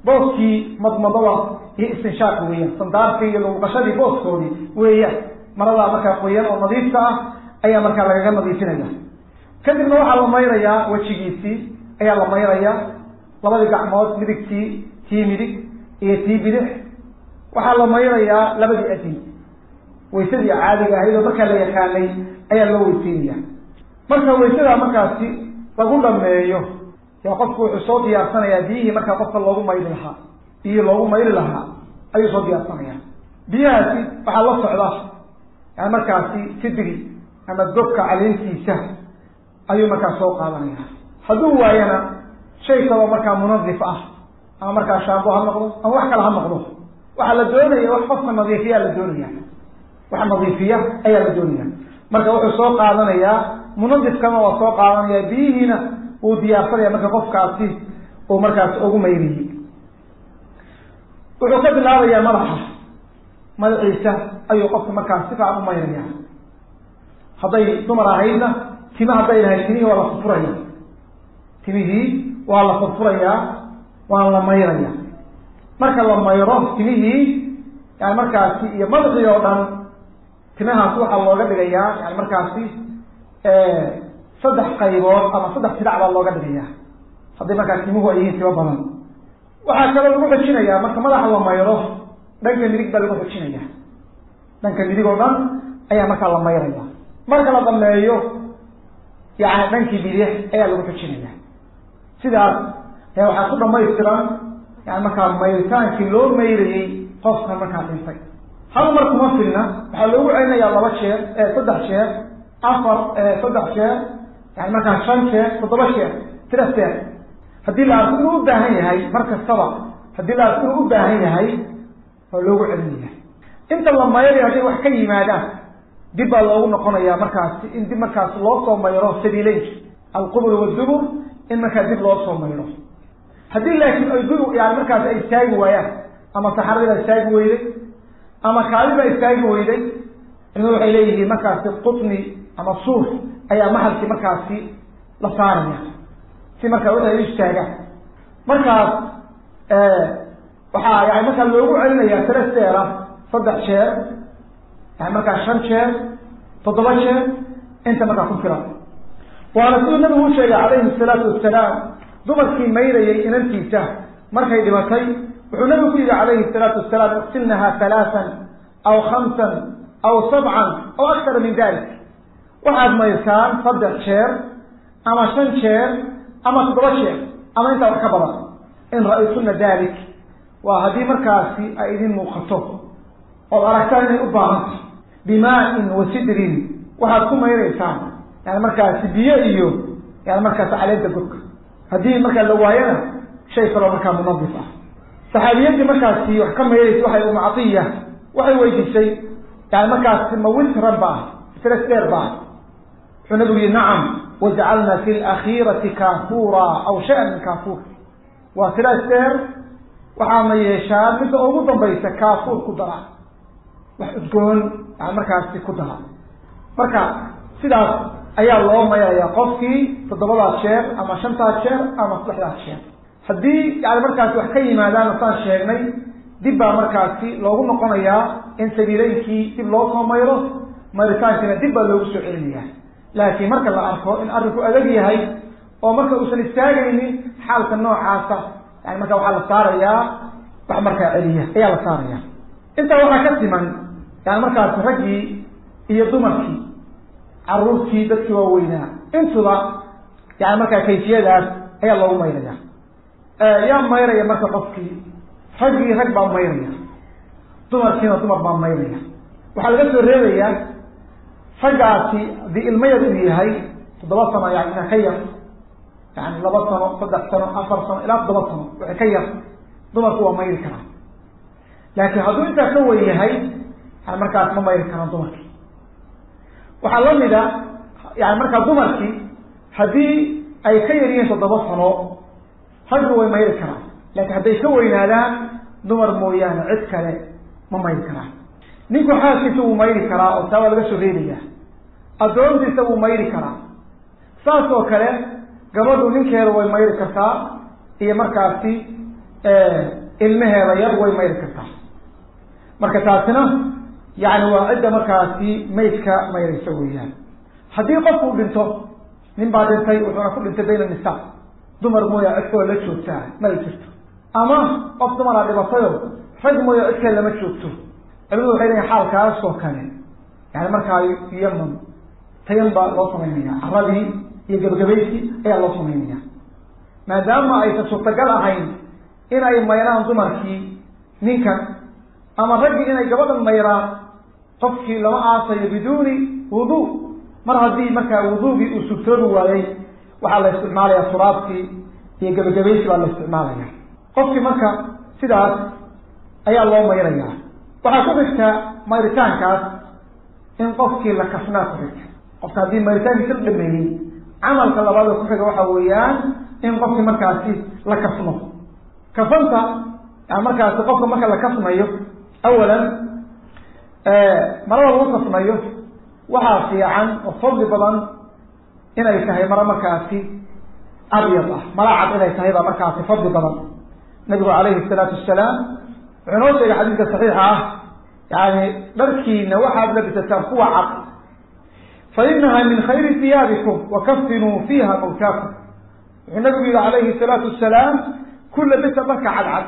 booskii madmadada iyo istinshaaqi weeyaan sandaarkii iyo luuqashadii booskoodii weeyaan maradaa markaa qoyan oo nadiifka ah ayaa markaa lagaga nadiifinaya kadibna waxaa la mayrayaa wejigiisii ayaa la mayrayaa labadii gacmood midigtii tii midig iyo tii bidix waxaa la mayrayaa labadii adin waysadii caadiga ahayd oo markaa la yaqaanay ayaa loo weyseynaya marka waysadaa markaasi lagu dhameeyo yaa qofku wuxuu soo diyaarsanayaa biyihii markaa qofka loogu mayri lahaa biyihii loogu mayri lahaa ayuu soo diyaarsanaya biyahaasi waxaa la socda yani markaasi sidri ama gobka caleentiisa ayuu markaa soo qaadanaya hadduu waayana shay kaloo markaa munadif ah ama markaa shaambo ha noqdo ama wax kale ha noqdo waxaa la doonaya wax qofka nadiifiyaa la doonaya wax nadiifiya ayaa la doonaya marka wuxuu soo qaadanayaa munadifkana waa soo qaadanaya biyihiina wuu diyaarsanaya marka qofkaasi uu markaasi ugu mayriyey wuxuu ka bilaabayaa madaxa madaxiisa ayuu qofka markaas si fiican u mayraya hadday dumar ahaydna tima hadday lahayd timihii waa la furfuraya timihii waa la furfurayaa waa la mayraya marka la mayro timihii yani markaasi iyo madaxii oo dhan timahaas waxaa looga dhigayaa yani markaasi saddex qaybood ama saddex sidac baa looga dhigayaa haddii markaa timuhu ay yihiin timo badan waxaa kaloo lagu xojinayaa marka madaxa la mayro dhanka midig baa lagu xojinaya dhanka midig oo dhan ayaa markaa la mayraya marka la dhameeyo yani dhankii bidix ayaa lagu xojinaya sidaas ayaa waxaa ku dhamaystiran yani markaa mayritaankii loo mayrayey qofka markaa dhintay hal mar kuma filna waxaa loogu celinayaa laba jeer saddex jeer afar saddex jeer yani markaa shan jeer toddoba jeer tira jeer haddii la arko inuu u baahan yahay mar kastaba haddii la arko inuu u baahan yahay waa loogu celinaya inta la mayrayo hadday wax ka yimaadaan dib baa loogu noqonayaa markaasi in dib markaas loo soo mayro sabiileynka alqubur wadubur in markaa dib loo soo mayro haddii laakiin ay du yani markaas ay istaagi waayaan ama saxaradii baa istaagi weyday ama kaali baa istaagi weyday culimadu waxay leeyihiin markaasi qutni ama suuf ayaa maxalkii markaasi la saaraya si markaa wixii ay u istaagaan markaas waxaa yani markaa loogu celinayaa tira seera saddex jeer yani markaa shan jeer toddoba jeer inta markaa ku filan waana siduu nabigu u sheegay calayhi salaatu wasalaam dumarkii mayrayay inantiisa markay dhimatay wuxuu nabigu ku yihi calayhi salaatu wasalaam iqsilnaha halaatan aw khamsan aw sabcan aw akara min dalik waxaad maysaan saddex jeer ama shan jeer ama toddoba jeer ama intaa wax ka badan in ra-aytuna dalik waa haddii markaasi ay idin muuqato ood aragtaan inay u baahanta bimaa-in wa sidrin waxaad ku mayraysaan yani markaasi biyo iyo yani markaasi caleenta gurka haddii markaa la waayana shay kaloo markaa munadif ah saxaabiyadii markaasi wax ka mayraysa waxay umu catiya waxay weydiisay yani markaasi ma witran ba ah isres dheer ba ah wuxuu nabigu yihi nacam wajcalna fi lakhiirati kaafuura aw shay-an min kaafuur waa sidaas dheer waxaadna yeeshaan midda ugu dambaysa kaafuur ku dara wax udgoon yani markaasi ku dara marka sidaas ayaa loo mayrayaa qofkii toddobadaas jeer ama shantaas jeer ama saddexdaas jeer haddii yani markaasi wax ka yimaadaana saan sheegnay dib baa markaasi loogu noqonayaa in sabiileynkii dib loo soo mayro mayritaankiina dib baa loogu soo celinaya laakiin marka la arko in arrinku adag yahay oo marka uusan istaagaynin xaalka noocaasa yani marka waxaa la saarayaa wax markaa celiya ayaa la saaraya intaa waxaa ka siman yani markaasi raggii iyo dumarkii caruurtii dadkii waaweynaa intuba yani markaa kayfiyadaas ayaa loogu mayraya yaa mayraya marka qofkii raggii rag baa mayraya dumarkiina dumar baa mayraya waxaa laga soo reebayaa raggaasi haddii ilmayar uu yahay toddoba sano yani ka yar yani laba sano saddex sano afar sano ilaa toddoba sano wixii ka yar dumarku waa mayri karaa laakiin hadduu intaa ka wen yahay yani markaas ma mayri karaan dumarkii waxaa lamida yani markaa dumarkii haddii ay ka yar yihiin toddoba sano raggu way mayri karaan laakiin hadday ka weynaadaan dumar mooyaane cid kale ma mayri karaan ninku xaaskiisa wuu mayri karaa oo taa waa laga soo reebaya addoontiisa wuu mayri karaa saas oo kale gabadhu ninkeeda way mayri kartaa iyo markaasi ilmaheeda yar way mayri kartaa marka taasina yani waa cidda markaasi maydka mayraysa weeyaan haddii qofku dhinto nin baa dhintay wuxuuna ku dhintay bayna nisaa dumar mooya cidkoo la joogtaa mala jirto ama qof dumaraa dhibatayo rag mooya cidkee lama joogto culimadu waxay leeyiin xaalkaas oo kale yani markaa yaman tayan baa loo samaynaya caradii iyo gebagabaysi ayaa loo samaynaya maadaama aysan suurtagal ahayn in ay mayraan dumarkii ninkan ama raggii inay gabadhan mayraan qofkii lama aasayo biduuni wudu mar haddii markaa wuduugii uu sugtoobi waayey waxaa la isticmaalaya suraabkii iyo gebagabaysi baa la isticmaalaya qofkii marka sidaas ayaa loo mayraya waxaa ku xigta mayritaankaas in qofkii la kafnaa ku xigta qofka haddii mayritaankiisa la dhameeyey camalka labaad oo ku xiga waxa weeyaan in qofkii markaasi la kafno kafanta yani markaasi qofka marka la kafnayo awalan marada lagu kafnayo waxaa fiican oo fadli badan inay tahay maro markaasi abyad ah mara cad inay tahay baa markaasi fadli badan nabigu calayhi salaatu wasalaam wuxuu noo sheegay xadiidka saxiixa ah yani dharkiina waxaad labisataan kuwa cad fa inaha min khayri hiyaabikum wakafinuu fiiha mawtaakum wuxuu nabigu yihi calayhi salaatu wasalaam kulla bisa dharka cadcad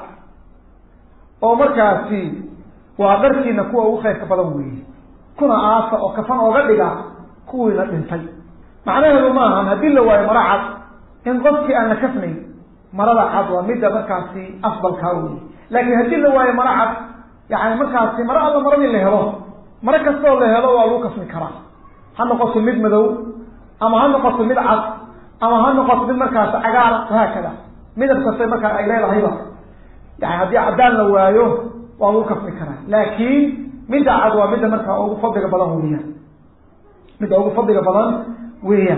oo markaasi waa dharkiina kuwa ugu khayrka badan weeye kuna aasa oo kafan ooga dhiga kuwiina dhintay macnaheedu maahan haddii la waayo maro cad in qofkii aan la kafnayn marada cad waa midda markaasi afdalkaa weye laakiin haddii la waayo maro cad yani markaasi maro alla maradii la helo maro kastoo la helo waa lagu kafni karaa ha noqoto mid madow ama ha noqoto mid cad ama ha noqoto mid markaasi cagaar wahaakada midab kasta markaa ay leedahayba yani haddii caddaan la waayo waa lagu kafni karaa laakiin midda cad waa midda markaa ugu fadliga badan weeyaan midda ugu fadliga badan weeyaan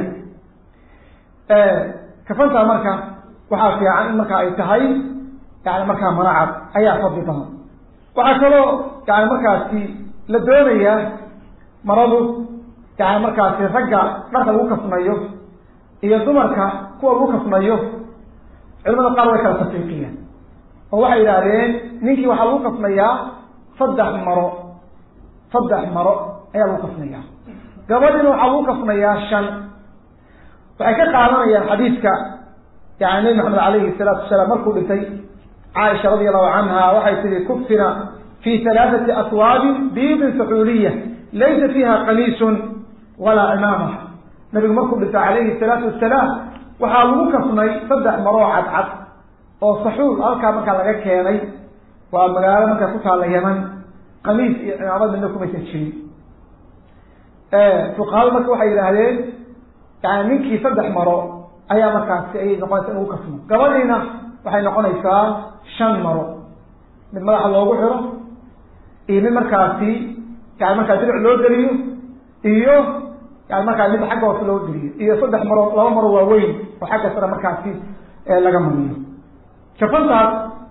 kafantaa marka waxaa fiican in marka ay tahay yani markaa maro cad ayaa fadli badan waxaa kaloo yani markaasi la doonayaa maradu yani markaasi ragga dharka lagu kafnayo iyo dumarka kuwa lagu kafnayo culimada qaar way kala tafiiqiyeen oo waxay yidhaahdeen ninkii waxaa lagu kafnayaa saddex maro saddex maro ayaa lagu kafnayaa gabadhiina waxaa lagu kafnayaa shan waxay ka qaadanayaan xadiidka yani nabi maxamed alayhi salaatu wasalaam markuu dhintay caaisha radi allahu canha waxay tihi kufina fi halaaثati aswaabin biidin saxuuliya laysa fiiha qamiisun walaa cimaama nabigu markuu dhintay calayhi salaatu wasalaam waxaa lagu kafnay saddex maroo cadcad oo saxuul halkaa markaa laga keenay waa magaalo markaa ku taalla yaman qamiis iyo cimaamad midna kumaysan jirin fuqahadu marka waxay yidhaahdeen yani ninkii saddex maro ayaa markaasi ayay noqonaysa in lagu kafno gabadhiina waxay noqonaysaa shan maro mid madaxa loogu xiro iyo mid markaasi yani markaa diric loo geliyo iyo yani markaa mid xagga hoose loo geliyo iyo saddex maro laba maro waaweyn oo xagga sare markaasi laga mariyo kafantaas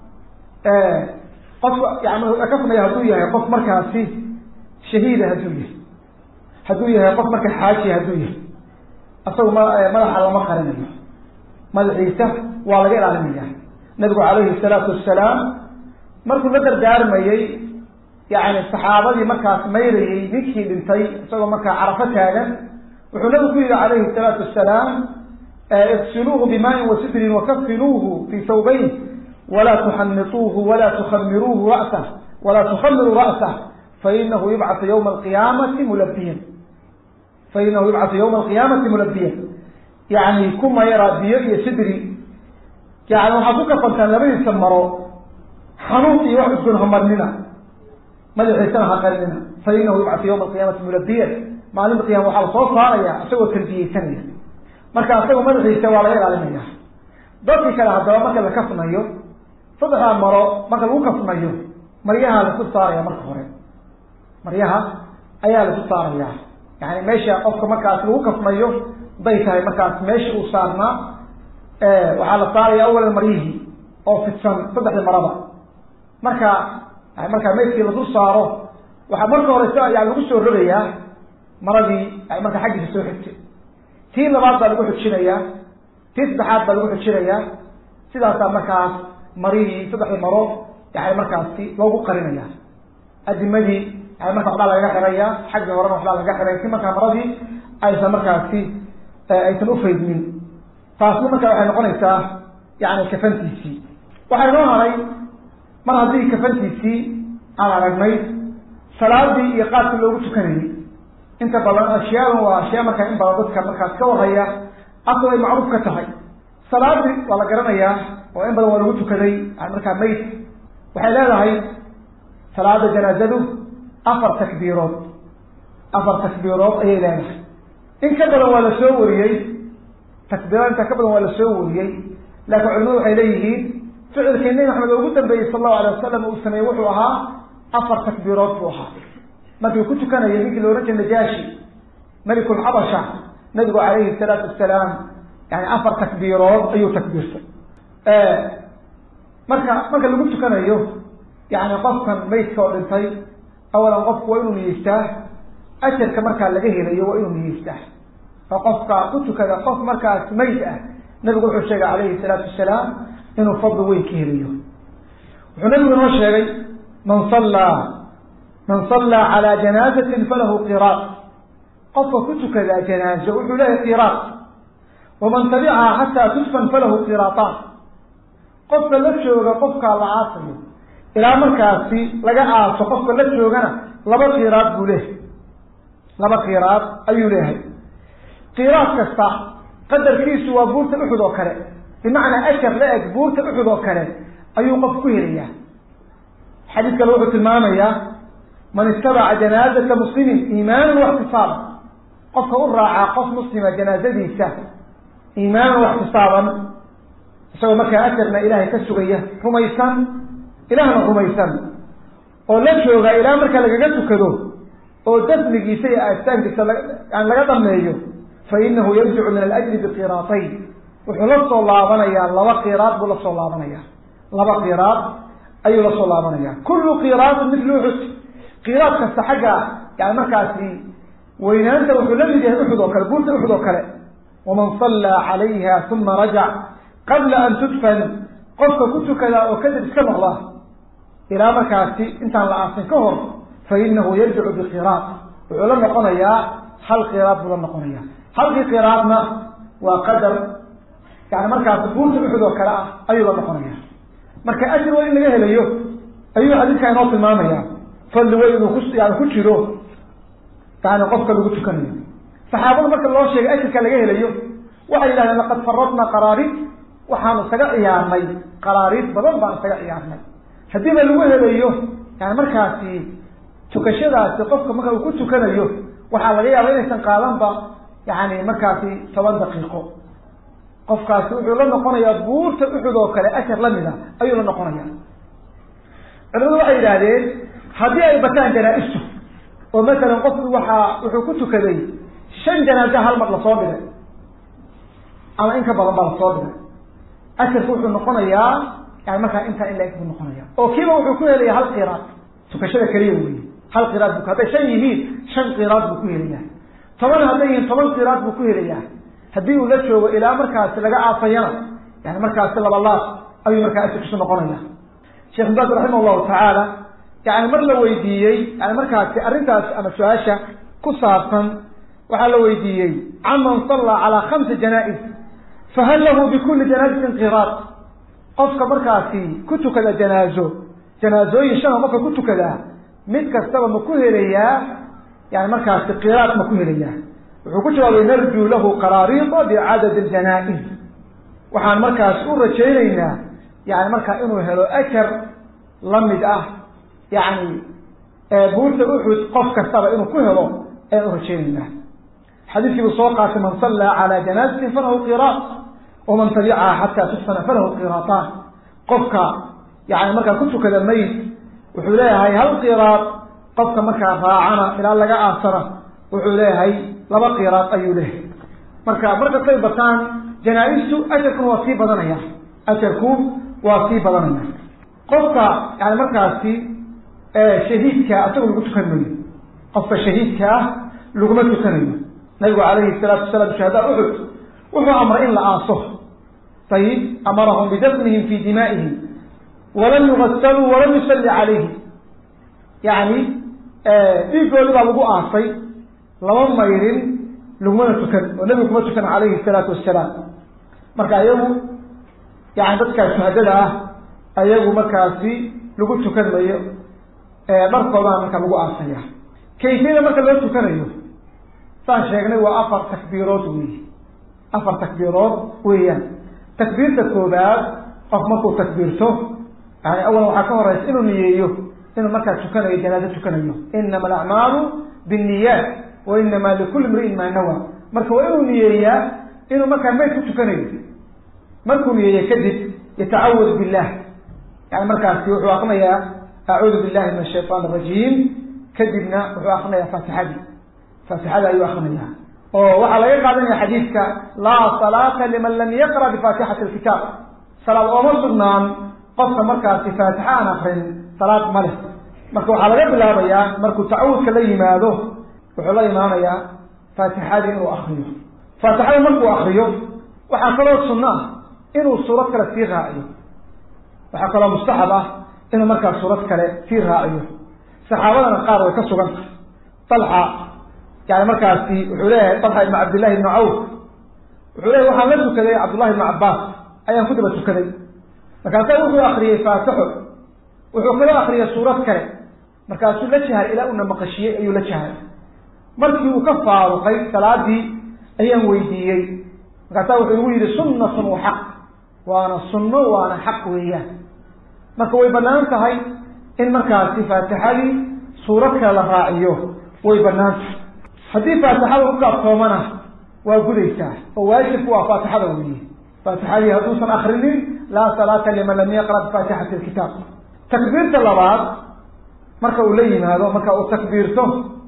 qofka yani kafnaya hadduu yahay qof markaasi shahiida hadduu yahay hadduu yahay qof marka xaaji hadduu yahay isagu ma madaxa lama qarinayo madaxiisa waa laga ilaalinaya nabigu calayhi salaatu wasalaam markuu la dardaarmayey yani saxaabadii markaas mayrayey ninkii dhintay isagoo markaa carafo taagan wuxuu nabigu ku yihi calayhi salaatu wasalaam igsiluuhu bimaain wasidrin wakafinuuhu fi sawbayn walaa tuxanituuhu walaa tukhamiruuhu ra'sah walaa tukhamiruu ra'sah fainahu yubcatu yawma alqiyaamati mulabiyan fainahu yubcatu yawma alqiyaamati mulabiyan yani ku mayra biyo iyo sidri yani waxaad ku kafantaan labadiisa maro xanuun iyo wax isgun hamarnina madaxiisana ha qarinina fainahu yubcatu yawma alqiyaamati mulabiyan maalinta qiyama waxaa lasoo saaraya isagoo talbiyeysanaya marka isagoo madaxiisa waa laga ilaalinaya dadki kale haddaba marka la kafnayo saddexdaa maro marka lagu kafnayo maryaha lasu saaraya marka hore maryaha ayaa lasu saaraya yani meesha qofka markaas lagu kafnayo haday tahay markaas meesha uu saarnaa waxaa la saaraya awalan maryihii oo fidsan saddexdii maraba marka markaa meydkii lasu saaro waxaa marka hore s yani lagu soo rogayaa maradii markaa xaggiisa soo xigtay tii labaad baa lagu xujinayaa tii saddexaad baa lagu xujinayaa sidaasaa markaas marihii saddexdii maro yani markaasi loogu qarinaya adimadii yani marka waxbaa lagaga xiraya xaggii horena waxbaa lagaga xiraya si markaa maradii aysan markaasi aysan ufaydmin taasna marka waxay noqonaysaa yani kafantiisii waxaa inoo haray mar haddii kafantiisii aan aragnay salaadii iyo qaadkii loogu tukanayay inta badan ashyaadan waa ashyaa markaa in badan dadka markaas ka warhaya asal ay macruuf ka tahay salaadii waa la garanayaa oo in badan waa lagu tukaday yani markaa mayd waxay leedahay salaada janaazadu afar takbiirood afar takbiirood ayay leedahay in ka badan waa la soo wariyey takbiirada inta ka badan waa la soo wariyey laakiin culimadu waxay leeyihiin ficilkii nabi maxamed oo ugu dambeeyey sal allahu alay wasalam uu sameeyey wuxuu ahaa afar takbiirood buu ahaa markii ku tukanaya ninkii la ohan jiray najaashi melikulxabasha nabigu calayhi salaatu wasalaam yani afar takbiirood ayuu takbiirtay marka marka lagu tukanayo yani qofkan maydka oo dhintay awalan qofku waa inuu niyeystaa ajarka markaa laga helayo waa inuu niyeystaa oo qofka ku tukada qof markaas mayd ah nabigu wuxuu sheegay calayhi salaatu wasalaam inuu fadli weyn ka helayo wuxuu nabigu inoo sheegay man sallaa man sallaa calaa janaazatin falahu qiraat qofka ku tukadaa janaazo wuxuu leeyahay qiraat waman tabicaha xataa tudfan falahu qiraataan qofka la jooga qofkaa la aasayo ilaa markaasi laga aaso qofka la joogana laba qiraad buu leehay laba qiraad ayuu leeyahay qiraad kasta qadarkiisu waa buurta uxud oo kale bimacnaa ajar la eg buurta uxud oo kale ayuu qof ku helayaa xadiis kale wuxuu tilmaamayaa man ittabaca janaazata muslimin iimaanan waxtisaaban qofka u raacaa qof muslima janaazadiisa iimaanan waxtisaaban isagoo markaa ajarna ilaahay ka sugaya rumaysan ilaahna rumaysan oo la jooga ilaa marka lagaga tukado oo dafnigiisa iyo aastaankiisa yani laga dhameeyo fa inahu yarjicu min alajri biqiraatayn wuxuu la soo laabanayaa laba qiraad buu la soo laabanaya laba qiraad ayuu la soo laabanaya kullu qiraadin mithlu uxud qiraad kasta xagga yani markaasi weynaanta wuxuu la mid yahay uxud oo kale buurta uxud oo kale waman sallaa calayha uma rajac qabla an tudfan qofka ku tukadaa oo kadib iska noqda ilaa markaasi intaan la aasin ka hor fa inahu yarjicu biqiraad wuxuu la noqonayaa hal qiraad buu la noqonaya halkii qiraadna waa qadar yani markaasi buurta uxud oo kale ah ayuu la noqonaya marka ajir waa in laga helayo ayuu xadiidkaa inoo tilmaamaya fadli weyn inuu ku yani ku jiro yani qofka lagu tukanayo saxaabada marka loo sheegay ajirka laga helayo waxay yidhahdeen laqad faradna qaraariid waxaanu isaga ciyaarnay qaraariid badan baan isaga ciyaarnay haddiiba lagu helayo yani markaasi tukashadaasi qofka marka uu ku tukanayo waxaa laga yaaba inaysan qaadanba yani markaasi toban daqiiqo qofkaasi wuxuu la noqonayaa buurta uxud oo kale ashar lamid a ayuu la noqonaya culimadu waxay yidhaahdeen haddii ay bataan janaa-istu oo masalan qofku waxaa wuxuu ku tukaday shan janaaza hal mar lasoo dhigay ama in ka badan baa lasoo dhigay asharku wuxuu noqonayaa yani markaa intaa in la-eg buu noqonaya oo kiiba wuxuu ku helaya hal qiraad tukashada keliya wey hal qiraad bu hadday shan yihiin shan qiraad buu ku helayaa toban hadday yihiin toban qiraad buu ku helayaa haddii uu la joogo ilaa markaasi laga aafayana yani markaasi labalaad ayuu markaa asirkiisu noqonaya sheekh baas raximah llahu tacaala yani mar la weydiiyey yani markaasi arrintaas ama su-aasha ku saabsan waxaa la weydiiyey caman sallaa calaa khamsi janaa-is fahal lahu bikuli janaazatin qiraad qofka markaasi ku tukada janaazo janaazooyin shana qofka ku tukadaa mid kastaba ma ku helayaa yani markaasi qiraad ma ku helayaa wuxuu ku jawaabay narjuu lahu qaraariida bicadad janaa-is waxaan markaas u rajaynaynaa yani markaa inuu helo ajar la mid ah yani buurta uxud qof kastaba inuu ku helo ayaan u rajaynaynaa xadiiskii buu soo qaatay man sallaa calaa janaazatin falahu qiraat waman tabicaha xataa tudfana falahu qiraataan qofka yani markaa ku tukada mayd wuxuu leeyahay hal qiraad qofka markaa raacana ilaa laga aasana wuxuu leeyahay laba qiraad ayuu leeyahay marka markastay bataan janaa-istu ajarkuna waa sii badanaya ajarku waa sii badanaya qofka yani markaasi shahiidka asaga lagu tukan mayo qofka shahiidka ah laguma tukanayo nabigu calayhi salaatu wasalaam shuhadaa uxud wuxuu amray in la aaso ayib amarahum bidafnihim fi dimaa'ihim walam yugasaluu walam yusalli calayhi yani dhiigoodi baa lagu aasay lama mayrin lagumana tukan oo nebigu kuma tukan calayhi salaatu wasalaam marka ayagu yani dadkaa shuhadada ah ayagu markaasi lagu tukan mayo dharkoodana marka lagu aasaya kayfiyada marka loo tukanayo saan sheegnay waa afar takbiirood wey afar takbiirood weeyaan takbiirta koobaad qof markuu takbiirto yani awalan waxaa ka horeysa inuu niyeeyo inuu markaa tukanayo janaazo tukanayo inama alacmaalu binniyaat wa inama likulli mri'in maa nawa marka waa inuu niyeeyaa inuu markaa mayd ku tukanayo markuu niyeeya kadib yatacawad billah yani markaasi wuxuu akrinayaa acuudu billahi min ashayطan arajiim kadibna wuxuu akrinayaa faatixadii faatixada ayuu akrinayaa oo waxaa laga qaadanaya xadiidka laa salaata liman lam yaqra bifaatixati alkitaab salaad ooma sugnaan qofka markaasi faatixa aan akrin salaad ma leh marka waxaa laga bilaabayaa markuu tacawudka la yimaado wuxuu la imaanayaa faatixadii inuu akriyo faatixada markuu akriyo waxaa kaloo sunno ah inuu suurad kale sii raaciyo waxaa kaloo mustaxab ah inuu markaa suurad kale sii raaciyo saxaabadana qaar way ka sugan tahay alxa yani markaasi wuxuu leeyahay talxa ibnu cabdillahi ibnu cawf wuxuu leeyahy waxaan la tukaday cabdullahi ibnu cabbaas ayaan ku daba tukaday markaasaa wuxuu akriyey faatixo wuxuu kaloo akriyay suurad kale markaasuu la jahay ilaa uuna maqashiyey ayuu la jahay markii uu ka faaruqay salaadii ayaan weydiiyey markaasaa wuxuu igu yihi sunnatun wa xaq waana sunno waana xaq weeyaan marka way banaan tahay in markaasi faatixadii suurad kale la raaciyo way banaan tahay haddii faatixada ku kaabtoomana waa gudaysaa oo waajibku waa faatixada weeye faatixadii hadduusan akrinin laa salaata liman lam yaqra bifaatixati alkitaab takbiirta labaad marka uu la yimaado marka uu takbiirto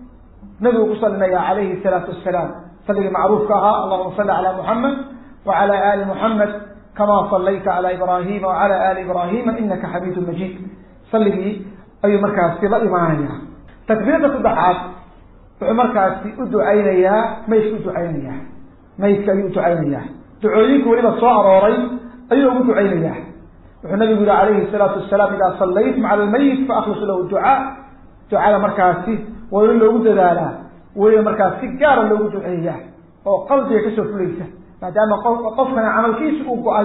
nabigu ku salinaya calayhi salaatu wasalaam saligii macruufka ahaa allahuma salli calaa muxamed wacala ali muxamed kama salayta cala ibrahima wacala ali ibrahima inaka xamiidu majiid saligii ayuu markaasi la imaanaya takbiirta saddexaad wuxuu markaasi u ducaynayaa maydka u ducaynayaa maydka ayuu uducaynayaa ducooyinka weliba soo arooray ayuu ugu ducaynayaa wuxuu nabigu yihi calayhi salaatu wasalaam idaa sallaytum cala almayit faaklisu lahu ducaa ducada markaasi waa in loogu dadaalaa weliba markaas si gaara loogu duceeyaa oo qalbiga kasoo fulaysa maadaama qofkana camalkiisa uu go-ay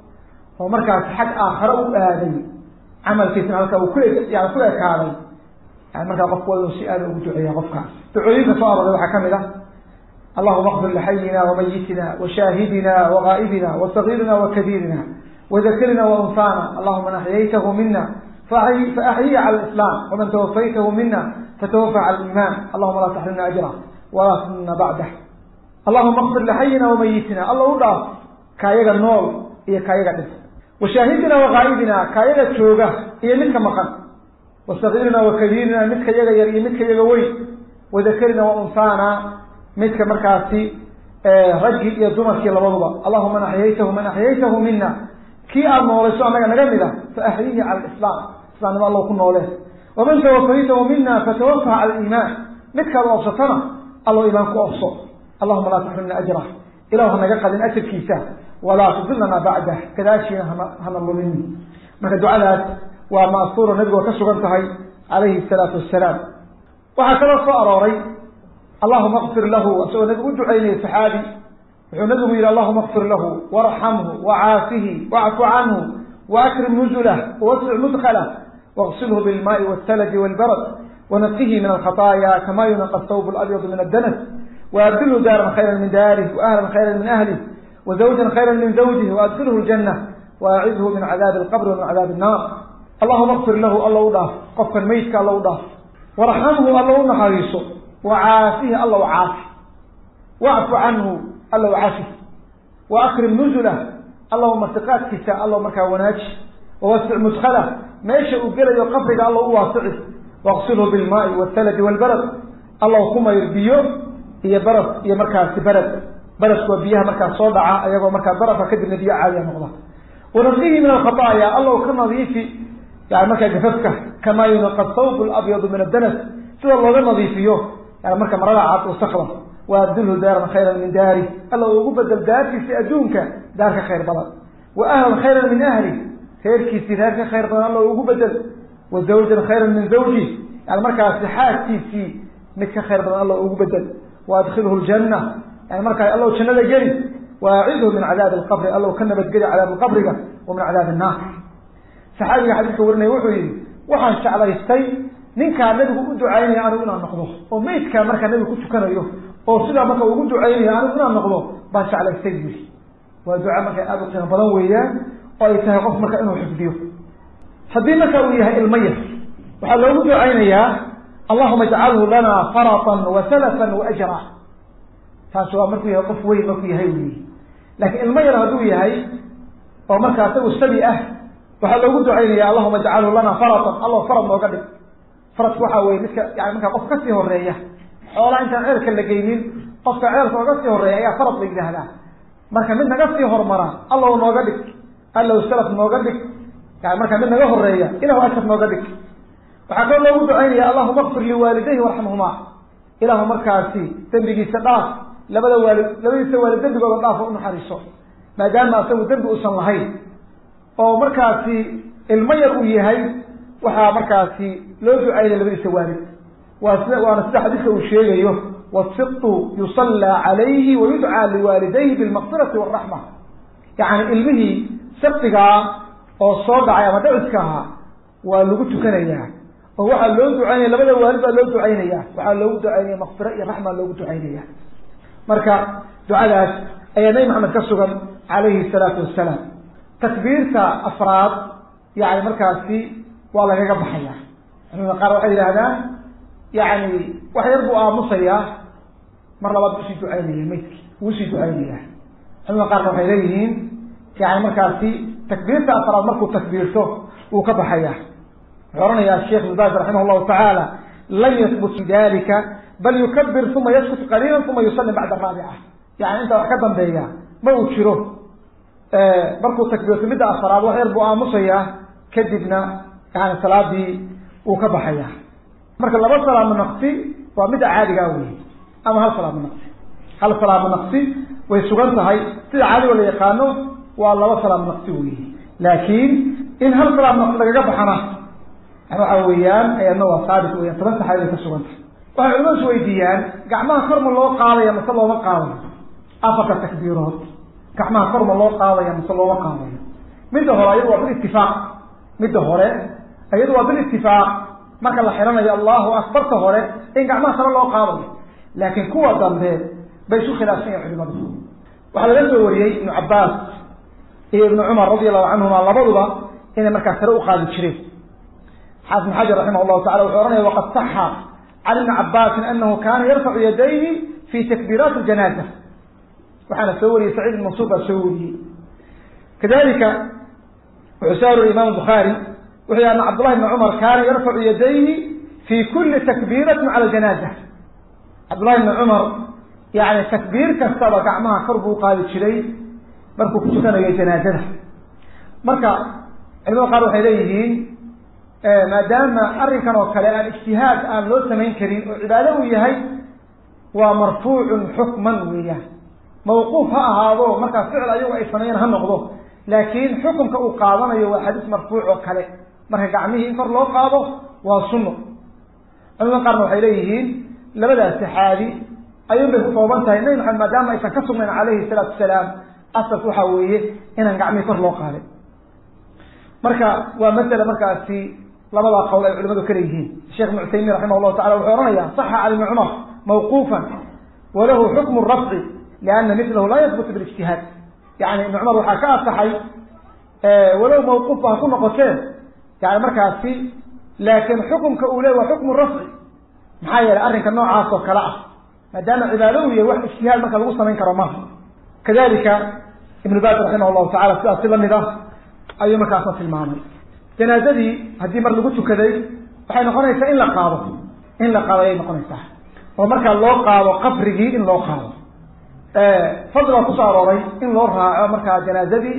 oo markaasi xag aakhare u aaday camalkiisana halka uu ku yani ku ekaaday yani markaa qofku waa inuu si aada ugu duceeya qofkaas ducooyinka soo arooray waxaa kamid ah allahuma akfir lixayina wamayitina washaahidina wagaa'ibina wasagiirina wakabiirina wadakrina waunfana allahuma man axyaytahu mina faaxyihi cala islam waman tawafaytahu mina فتوفى على الإيمان اللهم لا تحرمنا أجره ولا تمنا بعده اللهم اغفر لحينا وميتنا الله وداف كايغا نول إيه كايغا دس وشاهدنا وغائبنا كايغا تشوغا إيه متك مقن وصغيرنا وكبيرنا متك يغا يري متك يغا وي وذكرنا وأنثانا متك مركاسي رجي يا دمرك لبضبا اللهم من أحييته من أحييته منا كي أرنوليسو أنك نغمدا فأحييه على الإسلام إسلام الله كنا وليه ومن توفيته منا فتوفى على الإيمان مثل أبسطنا الله إيمانك أبسط اللهم لا تحرمنا أجره إله نجاق لن أجر كيسا ولا تضلنا بعده كذاشي هنا الله مني ما دعاء وما أسطور النبي وكسر انتهي عليه الصلاة والسلام وهكذا صاروري اللهم اغفر له وسوى النبي ادعيني سحابي ونبي إلى اللهم اغفر له وارحمه وعافه واعف عنه وأكرم نزله ووسع مدخله واغسله بالماء والثلج والبرد ونقه من الخطايا كما ينقى الثوب الأبيض من الدنس وأبدله دارا خيرا من داره وأهلا خيرا من أهله وزوجا خيرا من زوجه وأدخله الجنة وأعذه من عذاب القبر ومن عذاب النار اللهم اغفر له الله ضاف قفا ميتك الله ضاف وارحمه الله نحريصه وعافيه الله عافي واعف عنه الله عافي وأكرم نزله اللهم ارتقات كساء الله مركا وناج ووسع مدخله meesha uu gelayo qabriga alla u waasici waqsilhu bilmaai waalthaladi waalbarad alla kuma biyo iyo barad iyo markaasi barad baradku waa biyaha markaas soo dhaca ayagoo markaa barafka kadibna biyo caadiya noqda wanaqihi min alkhataaya alla ka nadiifi yani markaa gafafka kamaa yunaqa thawb labyadu min addanas sida looga nadiifiyo yani marka marada cad wasakda waabdilhu daaran khayran min daari alla ugu bedel daartiisa adduunka daar ka khayr badan wa ahlan khayran min ahli reerkiisii reer ka khayr badan allo ugu bedel wa zawjan khayran min zawji yani markaasi xaaskiisii mid ka khayr badan allo ugu bedel wa adkhilhu ljanna yani markaa allow jannada geli wa acidhu min cadaabi alqabri allow ka nabadgeli cadaab alqabriga wa min cadaabi annaar saxaabiga xadiiska warinaya wuxuu yihi waxaan jeclaystay ninkaa nabigu u ducaynaya anigu inaan noqdo oo maydkaa markaa nabigu ku tukanayo oo sidaa marka ugu ducaynaya anigu inaan noqdo baan jeclaystay bui waa duca marka aada u qiimo badan weeyaan oo ay tahay qof marka inuu xifdiyo haddii marka uu yahay ilmo yar waxaa loogu ducaynayaa allahuma ijcalhu lana faratan wa salafan wa ajra taasi waa markuu yahay qof weyn markuu yahay wy laakiin ilmo yar hadduu yahay oo markaa isagu sabi ah waxaa loogu ducaynaya allahuma ijcalhu lana faratan allo farad nooga dhig faradku waxaa weye midka yani markaa qof kasii horeeya xoolaa intaan ceelka la geynin qofka ceelka oga sii horeeya ayaa farad la yidhaahdaa marka mid naga sii hormara allow nooga dhig allow salaf nooga dhig yani markaa mid naga horeeya ilahu ashar nooga dhig waxaa kaloo loogu ducaynaya allahuma kfir liwaalidayhi warxamhumaa ilahu markaasi dembigiisa dhaaf labada waalid labadiisa waalid dembigooda dhaaf oo unaxariiso maadaama asagu dembi uusan lahayn oo markaasi ilmo yar uu yahay waxaa markaasi loo ducaynaya labadiisa waalid waa sida waana sida xadiiska uu sheegayo wasiqtu yusallaa calayhi wayudcaa liwaalidayhi bilmaqfirati waraxma yacni ilmihii saktigaa oo soo dhacay ama dhaciska ahaa waa lagu tukanayaa oo waxaa loo ducaynaya labada waalid baa loo ducaynaya waxaa loogu ducaynaya makfiro iyo raxma loogu ducaynaya marka ducadaas ayaa nabi maxamed ka sugan calayhi salaatu wasalaam takbiirta afraad yani markaasi waa lagaga baxaya culimada qaar waxay yidhahdaan yani wax yar buu aamusayaa mar labaad buu sii ducaynaya maydki wuu sii ducaynaya culimada qaarna waxay leeyihiin yani markaasi takbiirta afraad markuu takbiirto wuu ka baxaya wuxuu ohanaya sheekh ibn baaz raximah llahu tacaala lam yahbut fi dalika bal yukabir uma yaskut qaliila uma yusallim bacda raabica yani intaa wax ka dambeeya ma uu jiro markuu takbiirto midda afraad wax yar buu aamusayaa kadibna yani salaadii wuu ka baxaya marka laba salaamo naqsi waa midda caadigaa wey ama hal salaamo naqsi hal salaamo naqsi way sugan tahay sida caadigo la yaqaano waa laba salaamo naqsi wey laakiin in hal salaamo naqsi lagaga baxana yani waxa weeyaan ayadna waa saabit weyan toban saxaabid ay ka sugan tahay waxay culimadu is weydiiyaan gacmaha kor ma loo qaadaya mase looma qaadayo afarta takbiirood gacmaha kor ma loo qaadaya mase looma qaadayo midda hore ayadu waa bilitifaaq midda hore iyadu waa bilitifaaq marka la xiranayo allahu akbarta hore in gacmaha sare loo qaadayo laakiin kuwa dambe bay isu khilaafsan yahin culimadu waxaa laga soo wariyey ibnu cabaas iyo ibnu cumar radi allahu canhuma labaduba inay markaa sare u qaadi jireen xaafid ibn xajar raximah llahu tacala wuxuu ohanaya waqad saxa can ibni cabaasin anahu kana yarfacu yadayhi fi takbiiraati janaaza waxaana soo wariyey saciid ibn mansuur baa soo wariyey kadalika wuxuu soo wariyey imam bukhaari wuxuu yhi ana cabdullahi bni cumar kaana yarfacu yadayhi fi kuli takbiiratin cala janaaza cabdullahi bni cumar yani takbiir kastaba gacmaha kor buu qaadi jiray markuu ku tukanayo janaazada marka culimada qaar waxay leeyihiin maadaama arrinkan oo kale aan ijtihaad aan loo samayn karin oo cibaado uu yahay waa marfuucun xukman weeyaan mawquuf ha ahaado markaa ficil ayagu ay sameeyeen ha noqdo laakiin xukunka uu qaadanayo waa xadiis marfuuc oo kale marka gacmihii in kor loo qaado waa sunno culimada qaarna waxay leeyihiin labadaas saxaabi ayuun bay ku kooban tahay nabi maxamed maadaama aysan ka sugnayn calayhi salaatu wasalaam asas waxaa weeye inaan gacmihii kor loo qaadin marka waa masala markaasi labadaa qowl ay culimadu ka leeyihiin sheekh ibn cusaymiin raximah llahu tacala wuxuu ohanaya saxa cali bni cumar mawquufan walahu xukmu rafci liana milahu laa yahbutu bilijtihaad yani ibni cumar waxaa ka asaxay walow mawquufba ha ku noqoteen yani markaasi laakiin xukumka uu ley waa xukmu rafci maxaa yeelay arrinka noocaas oo kale ah maadaama cibaado uu yahay wax ijtihaad marka lagu samayn karo maha kadalika ibnu baaz raximah llahu tacala sidaas si lamid ah ayuu markaasna tilmaamay janaazadii haddii mar lagu tukaday waxay noqonaysaa in la qaado in la qaado ayay noqonaysaa oo markaa loo qaado qabrigii in loo qaado fadli baa kusoo arooray in loo raaco markaa janaazadii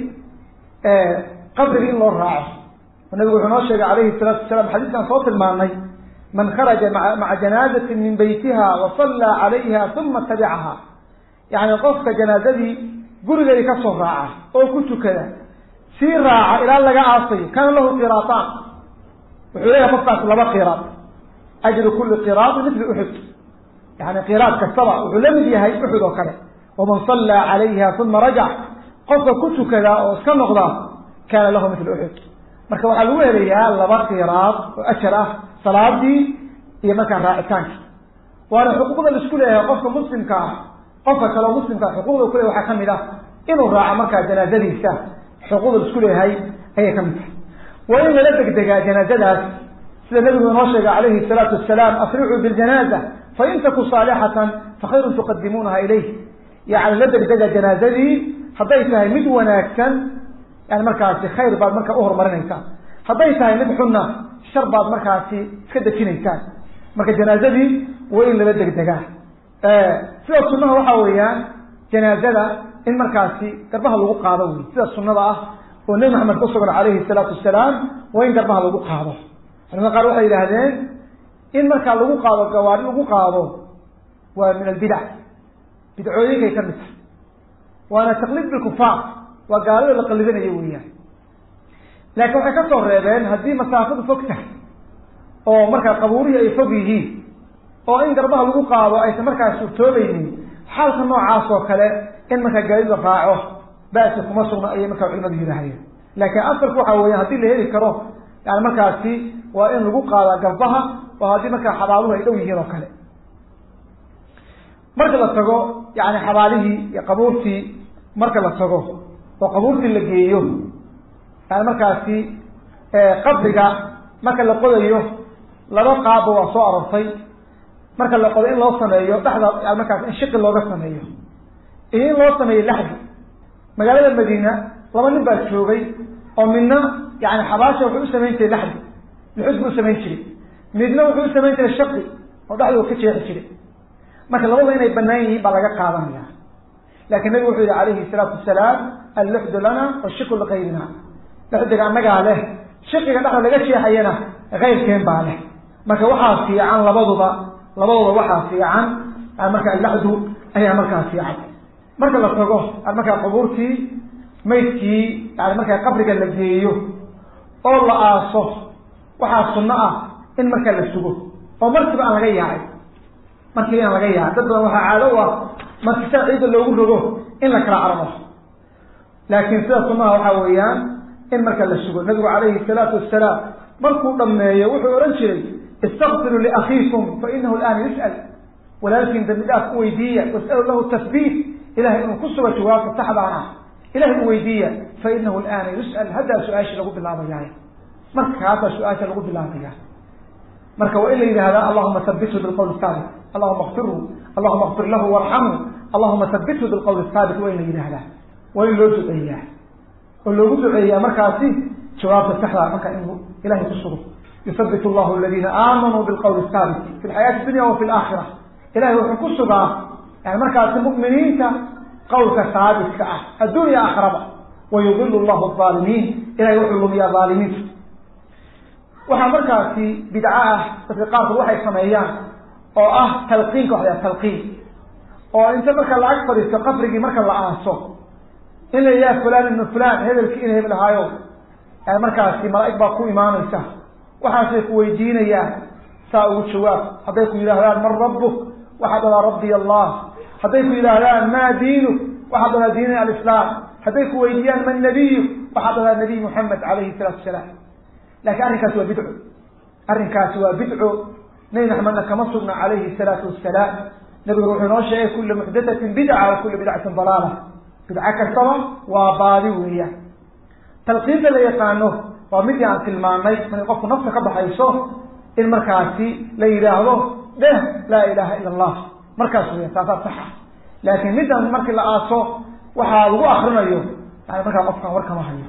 qabrigii in loo raaco oo nabigu wuxuu noo sheegay calayhi salaatu wasalaam xadiiskan soo tilmaanay man kharaja maa maca janaazatin min beytiha wa sallaa calayha uma tabicaha yani qofka janaazadii gurigeedii kasoo raaca oo ku tukada sii raaca ilaa laga aasayo kana lahu qiraataan wuxuu leeyahay qofkaas laba qiraad ajru kuli qiraadi mithli uxud yani qiraad kastaba wuxuu la mid yahay uxud oo kale waman sallaa calayha uma rajac qofka ku tukadaa oo iska noqdaa kaana lahu mithlu uxud marka waxaa lagu helayaa laba qiraad oo ajar ah salaadii iyo markaa raacitaankii waana xuquuqda la isku leeyahay qofka muslimka ah qofka kaleo muslimka xuquuqda ku leeyahy waxaa kamid ah inuu raaco markaa janaazadiisa xuquuqda la isku leeyahay ayay kamid tahay waa in lala degdegaa janaazadaas sida nabigu inoo sheegay calayhi salaatu wasalaam asricuu biljanaaza fain taku saalixatan fakhayrun tuqadimuunaha ilayh yani la degdega janaazadii hadday tahay mid wanaagsan yani markaasi khayr baad markaa uhorumarinaysaa hadday tahay mid xunna shar baad markaasi iska dejinaysaan marka janaazadii waa in lala degdegaa sida sunaha waxaa weeyaan janaazada in markaasi garbaha lagu qaado wey sida sunada ah oo nebi maxamed ku sugan calayhi salaatu wasalaam waa in garbaha lagu qaado culamada qaar waxay yidhaahdeen in markaa lagu qaado gawaari lagu qaado waa min albidac bidcooyinkay ka mid tahay waana taqliid bilkufaar waa gaalada la qalidanayo weeyaan laakiin waxay ka soo reebeen haddii masaafadu fog tahay oo markaa qabuurihii ay fog yihiin oo in garbaha lagu qaado aysan markaa suurtoobaynin xaalka noocaas oo kale in markaa gaadi la raaco basi kuma sugna ayay markaa culimadu yidhaahdeen laakiin asalku waxa weya haddii la heli karo yani markaasi waa in lagu qaadaa garbaha oo haddii markaa xabaaluhu ay dhow yihiin oo kale marka la tago yani xabaalihii iyo qabuurtii marka la tago oo qabuurtii la geeyo yani markaasi qabriga marka la qodayo laba qaabba waa soo aroortay marka la qodo in loo sameeyo dhexda yani markaas in shiqi looga sameeyo iyo in loo sameeyo laxdi magaalada madiina laba nin baa joogay oo midna yani xabaasha wuxuu u samayn jiray laxdi luxud buu usamayn jiray midna wuxuu u samayn jiray shaqi oo dhexdoo ka jeexi jiray marka labada inay banaan yihiin baa laga qaadanaya laakiin nabigu wuxuu yihi calayhi salaatu wasalaam alluxdu lana washiku likayrina luxdiga annagaa leh shiqiga dhexda laga jeexayana kayrkeen baa leh marka waxaa fiican labaduba labadooda waxaa fiican marka allaxdu ayaa markaa fiican marka la tago markaa qubuurtii maydkii yani markaa qabriga la geeyo oo la aaso waxaa sunno ah in markaa la sugo oo markiiba aan laga yaacay markiiba aan laga yaacay dad badan waxaa caado u ah marki saa ciidda loogu rogo in la kala carmo laakiin sida sunnaha waxaa weeyaan in marka la sugo nabigu calayhi salaatu wasalaam markuu dhameeyo wuxuu odhan jiray istakfiruu liakhiikum fa inahu alaana yus'al walaalkiin dambi dhaaf u weydiiya was'alu lahu tasbiit ilahay inuu ku sugo jawaabta saxdaan ah ilahay u weydiiya fa inahu alaana yus'al haddaa su-aashii lagu bilaabayaay markaasaa su-aasha lagu bilaabaya marka waa in la yidhahdaa allahuma habithu bilqawli saabit allahuma kfirhu allahuma kfir lahu warxamhu allahuma habithu bilqawli saabit waa in la yidhahdaa waa in loo duceeyaa oo loogu duceeyaa markaasi jawaabta saxdaa marka inuu ilahay ku sugo yusabit llahu aladiina aamanuu bilqawli saabit fi lxayaati dunya wa fi laakhira ilahay wuxuu ku sugaa yani markaasi mu'miniinta qawlka saabitka ah addunya aakhiraba wayudilu llahu aalimiin ilahay wuxuu lumiyaa aalimiinta waxaa markaasi bidco ah dadka qaarkood waxay sameeyaan oo ah talqiinka waxa la talqiin oo inta marka la ag fadhiisto qabrigii marka la aaso in la yidhaha fulan ibnu fulan hebelkii in hebel ahaayo markaasi malaa'ig baa ku imaanaysa waxaasay ku weydiinayaan saa ugu jawaab hadday ku yidhaahdaan man rabbuk waxaad dhadaa rabbiy allah hadday ku yidhaahdaan maa diinuk waxaad dhadaa diini alislaam hadday ku weydiiyaan man nabiyuk waxaad dhadaa nabiy muxamed calayhi salaatu wasalaam lakin arrinkaasi waa bidco arrinkaasi waa bidco nabi maxamedna kama sugna calayhi salaatu wasalaam nabiguna wuxuu inoo sheegay kula muxdathatin bidca wa kula bidcatin dalaala bidco kastaba waa baadi weeyaan talqiinta la yaqaano waa midii aan tilmaanay markay qofku nafta ka baxayso in markaasi la yidhaahdo dheh laa ilaha ila allah markaas weya taasaa saxa laakiin middan markii la aaso waxaa lagu akrinayo yani markaa qofkan war kama hayo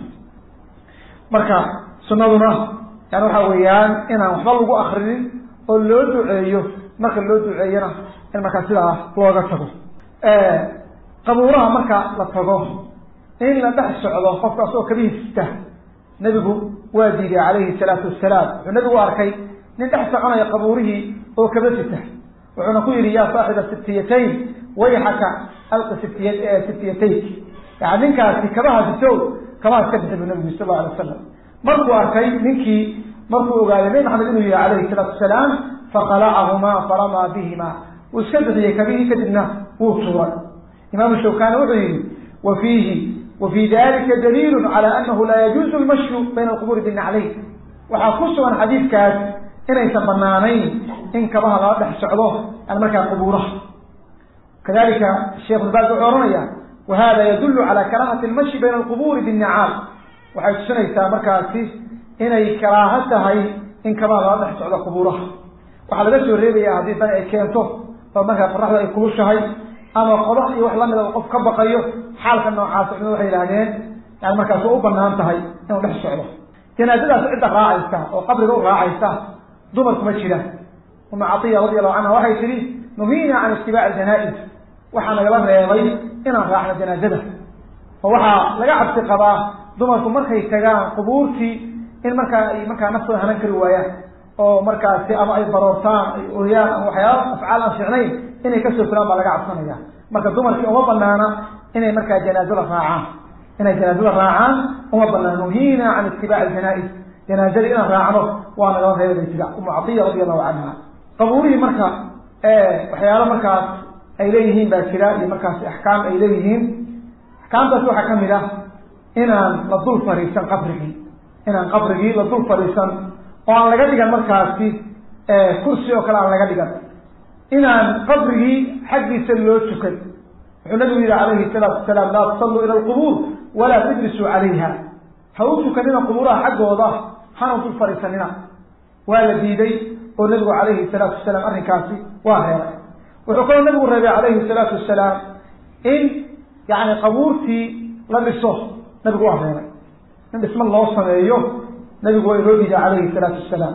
marka sunaduna yani waxa weeyaan inaan waxba lagu akrinin oo loo duceeyo marka loo duceeyona in markaa sidaa looga tago qabuuraha marka la tago in la dhex socdo qofka asagoo kabihiista nebigu waa diiday calayhi salaatu wasalaam wuxuu nebigu arkay nin dhex soconaya qabuurihii oo kaba sita wuxuuna ku yihi yaa saaxiba siftiyatayn wayxaka alqi siftiya siftiyatayk yani ninkaasi kabaha sitow kamaa iska bixi bu nabigu sal alla alay wasalam markuu arkay ninkii markuu ogaaday nabi maxamed inuu yihi calayhi salaatu wasalaam fakalacahumaa faramaa bihima wuu iska bixiyey kabihii kadibna wuu tuuray imaamu shawkani wuxuu yihi wa fiihi wa fii dalika daliilu cala anahu laa yajuuzu lmashyu bayna alqubuuri binaclayn waxaa ku sugan xadiidkaas inaysan banaanayn in kabaha lala dhex socdo yani markaa qubuuraha kadalika sheekh ulbaas wuxuu ohanaya wahada yadulu cala karaahati lmashi bayna alqubuuri binnicaal waxay tusinaysaa markaasi inay karaaho tahay in kabaha lala dhex socdo qubuuraha waxaa laga soo reebaya haddii dan ay keento oo markaa qoraxda ay kulushahay ama qodax iyo wax lamida qof ka baqayo xaalka noocaas culimadu waxay yidhahdeen yani markaas waa u banaan tahay inuu dhex socdo janaazadaas cidda raacaysa oo qabriga u raacaysa dumarku ma jiraan uma catiya radi allahu canha waxay tihi nuhiina can itibaaci janaa-is waxaa nagala reebay inaan raacno janaazada oo waxaa laga cabsi qabaa dumarku markay tagaan qubuurtii in markaa ay markaa naftooda hanan kari waayaan oo markaasi ama ay baroortaan ay ooyaan ama waxyaaba afcaal aan fiicnayn inay kasoo fulaan baa laga cabsanaya marka dumarkii uma banaana inay markaa janaazada raacaan inay janaazada raacaan uma banaana nuhiina can itibaaci janaa-is janaazadii inaan raacno waa nagala reebay tida umu catiya radi allahu canha qabuurihii marka waxyaalo markaas ay leeyihiin baa jira iyo markaasi axkaam ay leeyihiin axkaamtaas waxaa kamid ah inaan la dul fariisan qabrigii inaan qabrigii la dul fariisan oo aan laga dhigan markaasi kursi oo kale aan laga dhigan inaan qabrigii xaggiisa loo tukan wuxuu nabigu yihi calayhi salaatu wasalaam laa tusalluu ila alqubuur walaa tujlisuu calayha ha u tukanina qubuuraha xaggooda hana dul fariisanina waa la diiday oo nabigu calayhi salaatu wasalaam arrinkaasi waa reebay wuxuu kaloo nabigu reebay calayhi salaatu wasalaam in yani qabuurtii la dhiso nabigu waa reebay in dhismo loo sameeyo nabigu waa inoo diiday calayhi salaatu wasalaam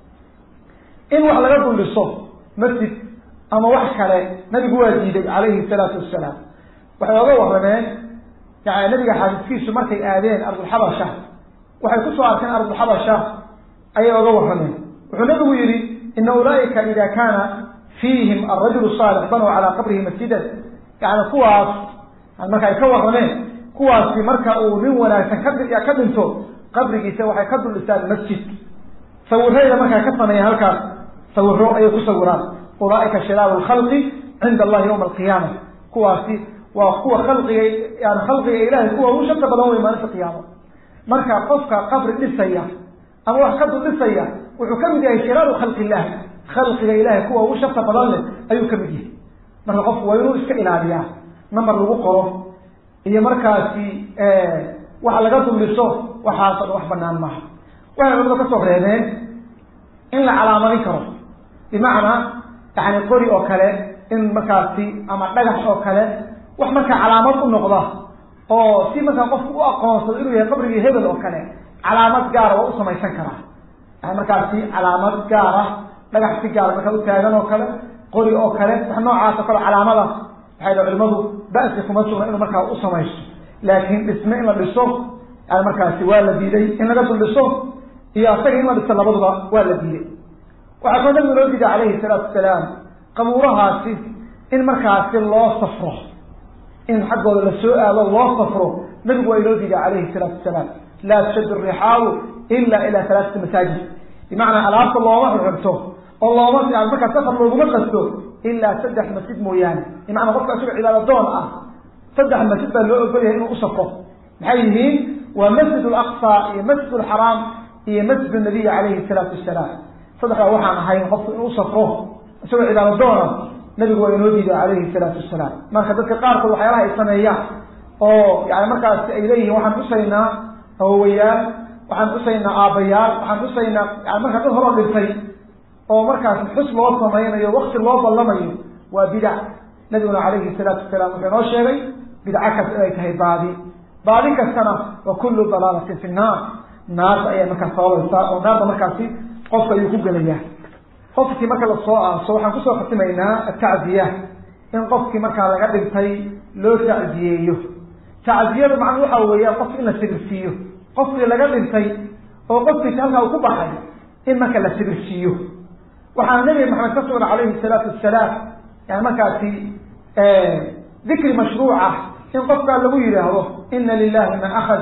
in wax laga dul dhiso masjid ama wax kale nabigu waa diiday calayhi salaatu wasalaam waxay oga warrameen yani nabiga xaadiskiisu markay aadeen ardulxabasha waxay kusoo arkeen ardulxabasha ayay oga warrameen wuxuu nabigu yihi ina ulaaika ida kaana fiihim arajulu saalix banow calaa qabrihi masjidan yani kuwaas marka ay ka warrameen kuwaasi marka uu nin wanaagsan ka ka dhinto qabrigiisa waxay ka dul dhisaan masjid sawirayda markaa ka sameeyaan halkaas sawiro ayay ku sawiraan ulaaika shiraaru lkhalqi cinda allahi yawma alqiyaama kuwaasi waa kuwa khalqiga yani khalqiga ilahay kuwa ugu shaka badan wey maalinta qiyaamo marka qofka qabri dhisaya ama wax ka dul dhisaya wuxuu kamid yahay shiraaru khalqi illahi khalqiga ilahay kuwa ugu shaka badan leh ayuu kamid yahay marka qofku waa inuu iska ilaaliyaa namar lagu qoro iyo markaasi wax laga duldhiso waxaas o dhan wax banaan maaha waxay culamadu kasoo reebeen in la calaamadin karo bimacnaa yani qori oo kale in markaasi ama dhagax oo kale wax markaa calaamad u noqda oo si markaa qofku u aqoonsado inuu yahay qabrigii hebel oo kale calaamad gaara waa u samaysan karaa yani markaasi calaamad gaara dhagax si gaara markaa u taagan oo kale qori oo kale wax noocaas oo kale calaamada waxay dha culimadu ba'si kuma sugna inuu markaa u samaysto laakiin dhisme in la dhiso yani markaasi waa la diiday in laga dul dhiso iyo asaga in la dhiso labaduba waa la diiday waxaa kaloo nabigu loo diiday calayhi salaatu wasalaam qabuurahaasi in markaasi loo safro in xaggooda la soo aado loo safro nabigu waa inoo diiday calayhi salaatu wasalaam laa tushaddu rixaalu ila ila halaaati masaajid bimacnaa alaabta looma xirxirto oo looma markaa safar looguma qasto ilaa saddex masjid mooyaane bimacnaa qofka isagoo cibaado doon ah saddex masjid baa loo ogolyahay inuu u safro maxay yihiin waa masjid alaqsa iyo masjid alxaraam iyo masjid nabiy calayhi salaatu wasalaam saddexdaa waxaan ahayn qofku inuu usafro isagoo cibaado doona nabigu waa inoo diiday calayhi salaatu wasalaam marka dadka qaarkood waxyaalaha ay sameeyaan oo yani markaasi ay leeyihiin waxaan xusaynaa awowayaal waxaan xusaynaa aabbayaal waxaan xusaynaa yani markaa dad horoo dhintay oo markaas xus loo samaynayo wakti loo ballamayo waa bidac nabiguna calayhi salaatu wasalaam wuxuu inoo sheegay bidco kasta inay tahay baadi baadi kastana wa kullu dalaalatin fi nnaar naarta ayay markaas sababaysaa oo naarta markaasi qofka ayuu ku gelayaa qofkii marka lasoo aaso waxaan kusoo khatimaynaa atacziya in qofkii markaa laga dhintay loo tacziyeeyo tacziyadu macnuu waxa weeyaan qofki in la sibirsiiyo qofkii laga dhintay oo qofkiisi halkaa uu ku baxay in marka la sibirsiiyo waxaa nabi maxamed ka sugna calayhi salaatu wasalaam yani markaasi dikri mashruuca in qofkaa lagu yidhaahdo ina lilahi man akad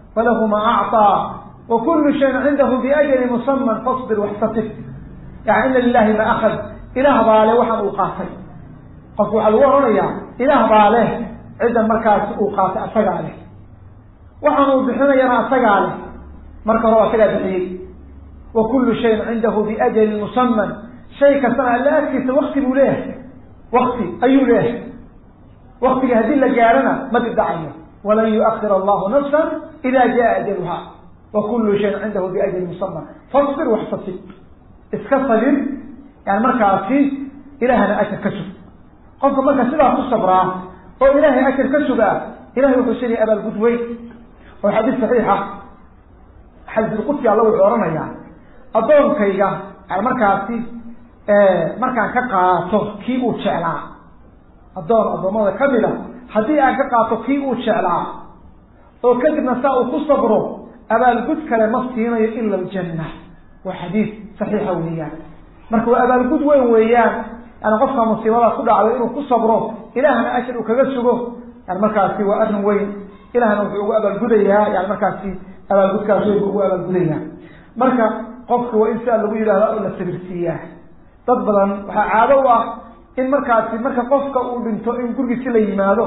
falahu ma acطaa wa kulu shayin cindahu biajali musaman fasbir waxtasib yani ina lilahi ma akad ilaah baa leh waxaan uu qaatay qofku waxaa lagu odhanayaa ilaah baa leh ciddan markaas uu qaatay asagaa leh waxaan uu bixinayana asagaa leh marka hore asagaa bixiyey wa kulu shayin cindahu biajali musaman shay kastana alla agtiisa wakti buu leeyahay wakti ayuu leeyahay waktiga haddii la gaarana ma dibdhacayo walan yuakir allahu nafsa ida jaa ajaluha wa kulu shayin cindahu biajali musaman fasbir waxtasib iska sabir yani markaasi ilaahana ajar ka sug qofka marka sidaa ku sabraa oo ilaahay ajar ka sugaa ilahay wuxuu siinaya abaalgud weyn oo xadiis saxiixa xadiisulqudsi alla wuxuu ohanayaa addoonkayga yani markaasi markaan ka qaato kii uu jeclaa addoon addoommada kamid a haddii aan ka qaato kii uu jeclaa oo kadibna saa uu ku sabro abaalgud kale ma siinayo ila aljanna waa xadiis saxiixa weeyaan marka waa abaalgud weyn weeyaan yani qofka musiibada ku dhacday inuu ku sabro ilaahna ashar uu kaga sugo yani markaasi waa arrin weyn ilahna wuxuu ugu abaalgudayaa yani markaasi abaalgudkaas weyn buu ugu abaalgudayaa marka qofka waa in sidaa lagu yidhahda oo la sabirsiiyaa dad badan waxaa caado u ah in markaasi marka qofka uu dhinto in gurigiisi la yimaado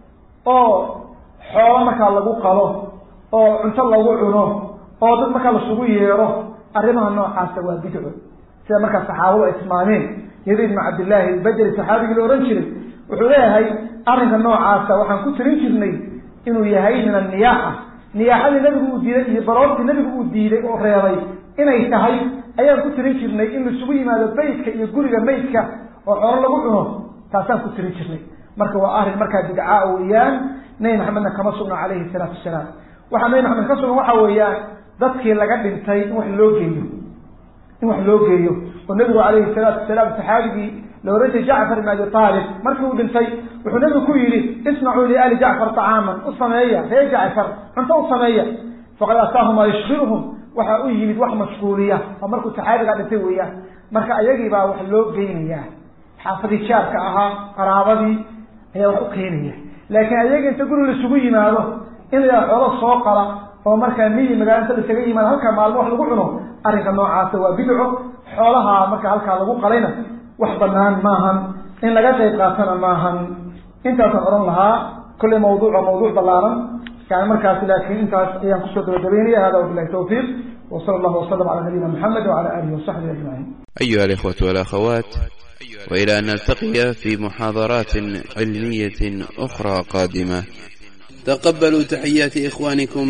oo xoolo markaa lagu qalo oo cunto lagu cuno oo dad markaa lasugu yeero arrimaha noocaasa waa bidco sida markaa saxaabadu ay tilmaameen yadi ibnu cabdillaahi albajri saxaabigii la ohan jiray wuxuu leeyahay arrinka noocaasa waxaan ku tirin jirnay inuu yahay min anniyaaxa niyaaxadii nabigu uu diiday iyo baroortii nabigu uu diiday oo reebay inay tahay ayaan ku tirin jirnay in laisugu yimaado beytka iyo guriga meydka oo xoolo lagu cuno taasaan ku tirin jirnay marka waa arrin markaa bidcaa weeyaan nebi maxamedna kama sugna calayhi salaatu wasalaam waxaa nebi maxamed ka sugan waxa weeyaan dadkii laga dhintay in wax loo geeyo in wax loo geeyo oo nebigu calayhi salaatu wasalaam saxaabigii la ohan jiray jacfar ibn abi aalib markii uu dhintay wuxuu nebigu ku yidhi isnacuu liali jacfar طacaaman u sameeya reer jacfar cunto u sameeya faqad ataahum maa yushkiluhum waxaa u yimid wax mashquuliya oo markuu saxaabigaa dhintay weeyaan marka ayagii baa wax loo geynayaa xaafadii jaarka ahaa qaraabadii ayaa wax u keenaya laakiin ayaga inta guri laisugu yimaado in la xoolo soo qala oo markaa miyi magaalanta laisaga yimaado halkaa maalmo wax lagu cuno arrinka noocaasa waa bidco xoolaha marka halkaa lagu qalayna wax banaan maahan in laga qayb qaatana maahan intaasaan odhan lahaa kolley mawduuca mawduuc ballaaran yani markaasi laakiin intaas ayaan kusoo gabagabeynaya hada wabilahi tawfiiq وصلى الله وسلم على نبينا محمد وعلى آله وصحبه أجمعين أيها الإخوة والأخوات وإلى أن نلتقي في محاضرات علمية أخرى قادمة تقبلوا تحيات إخوانكم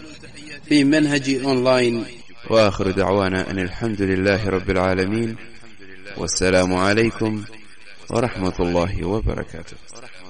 في منهج أونلاين وآخر دعوانا أن الحمد لله رب العالمين والسلام عليكم ورحمة الله وبركاته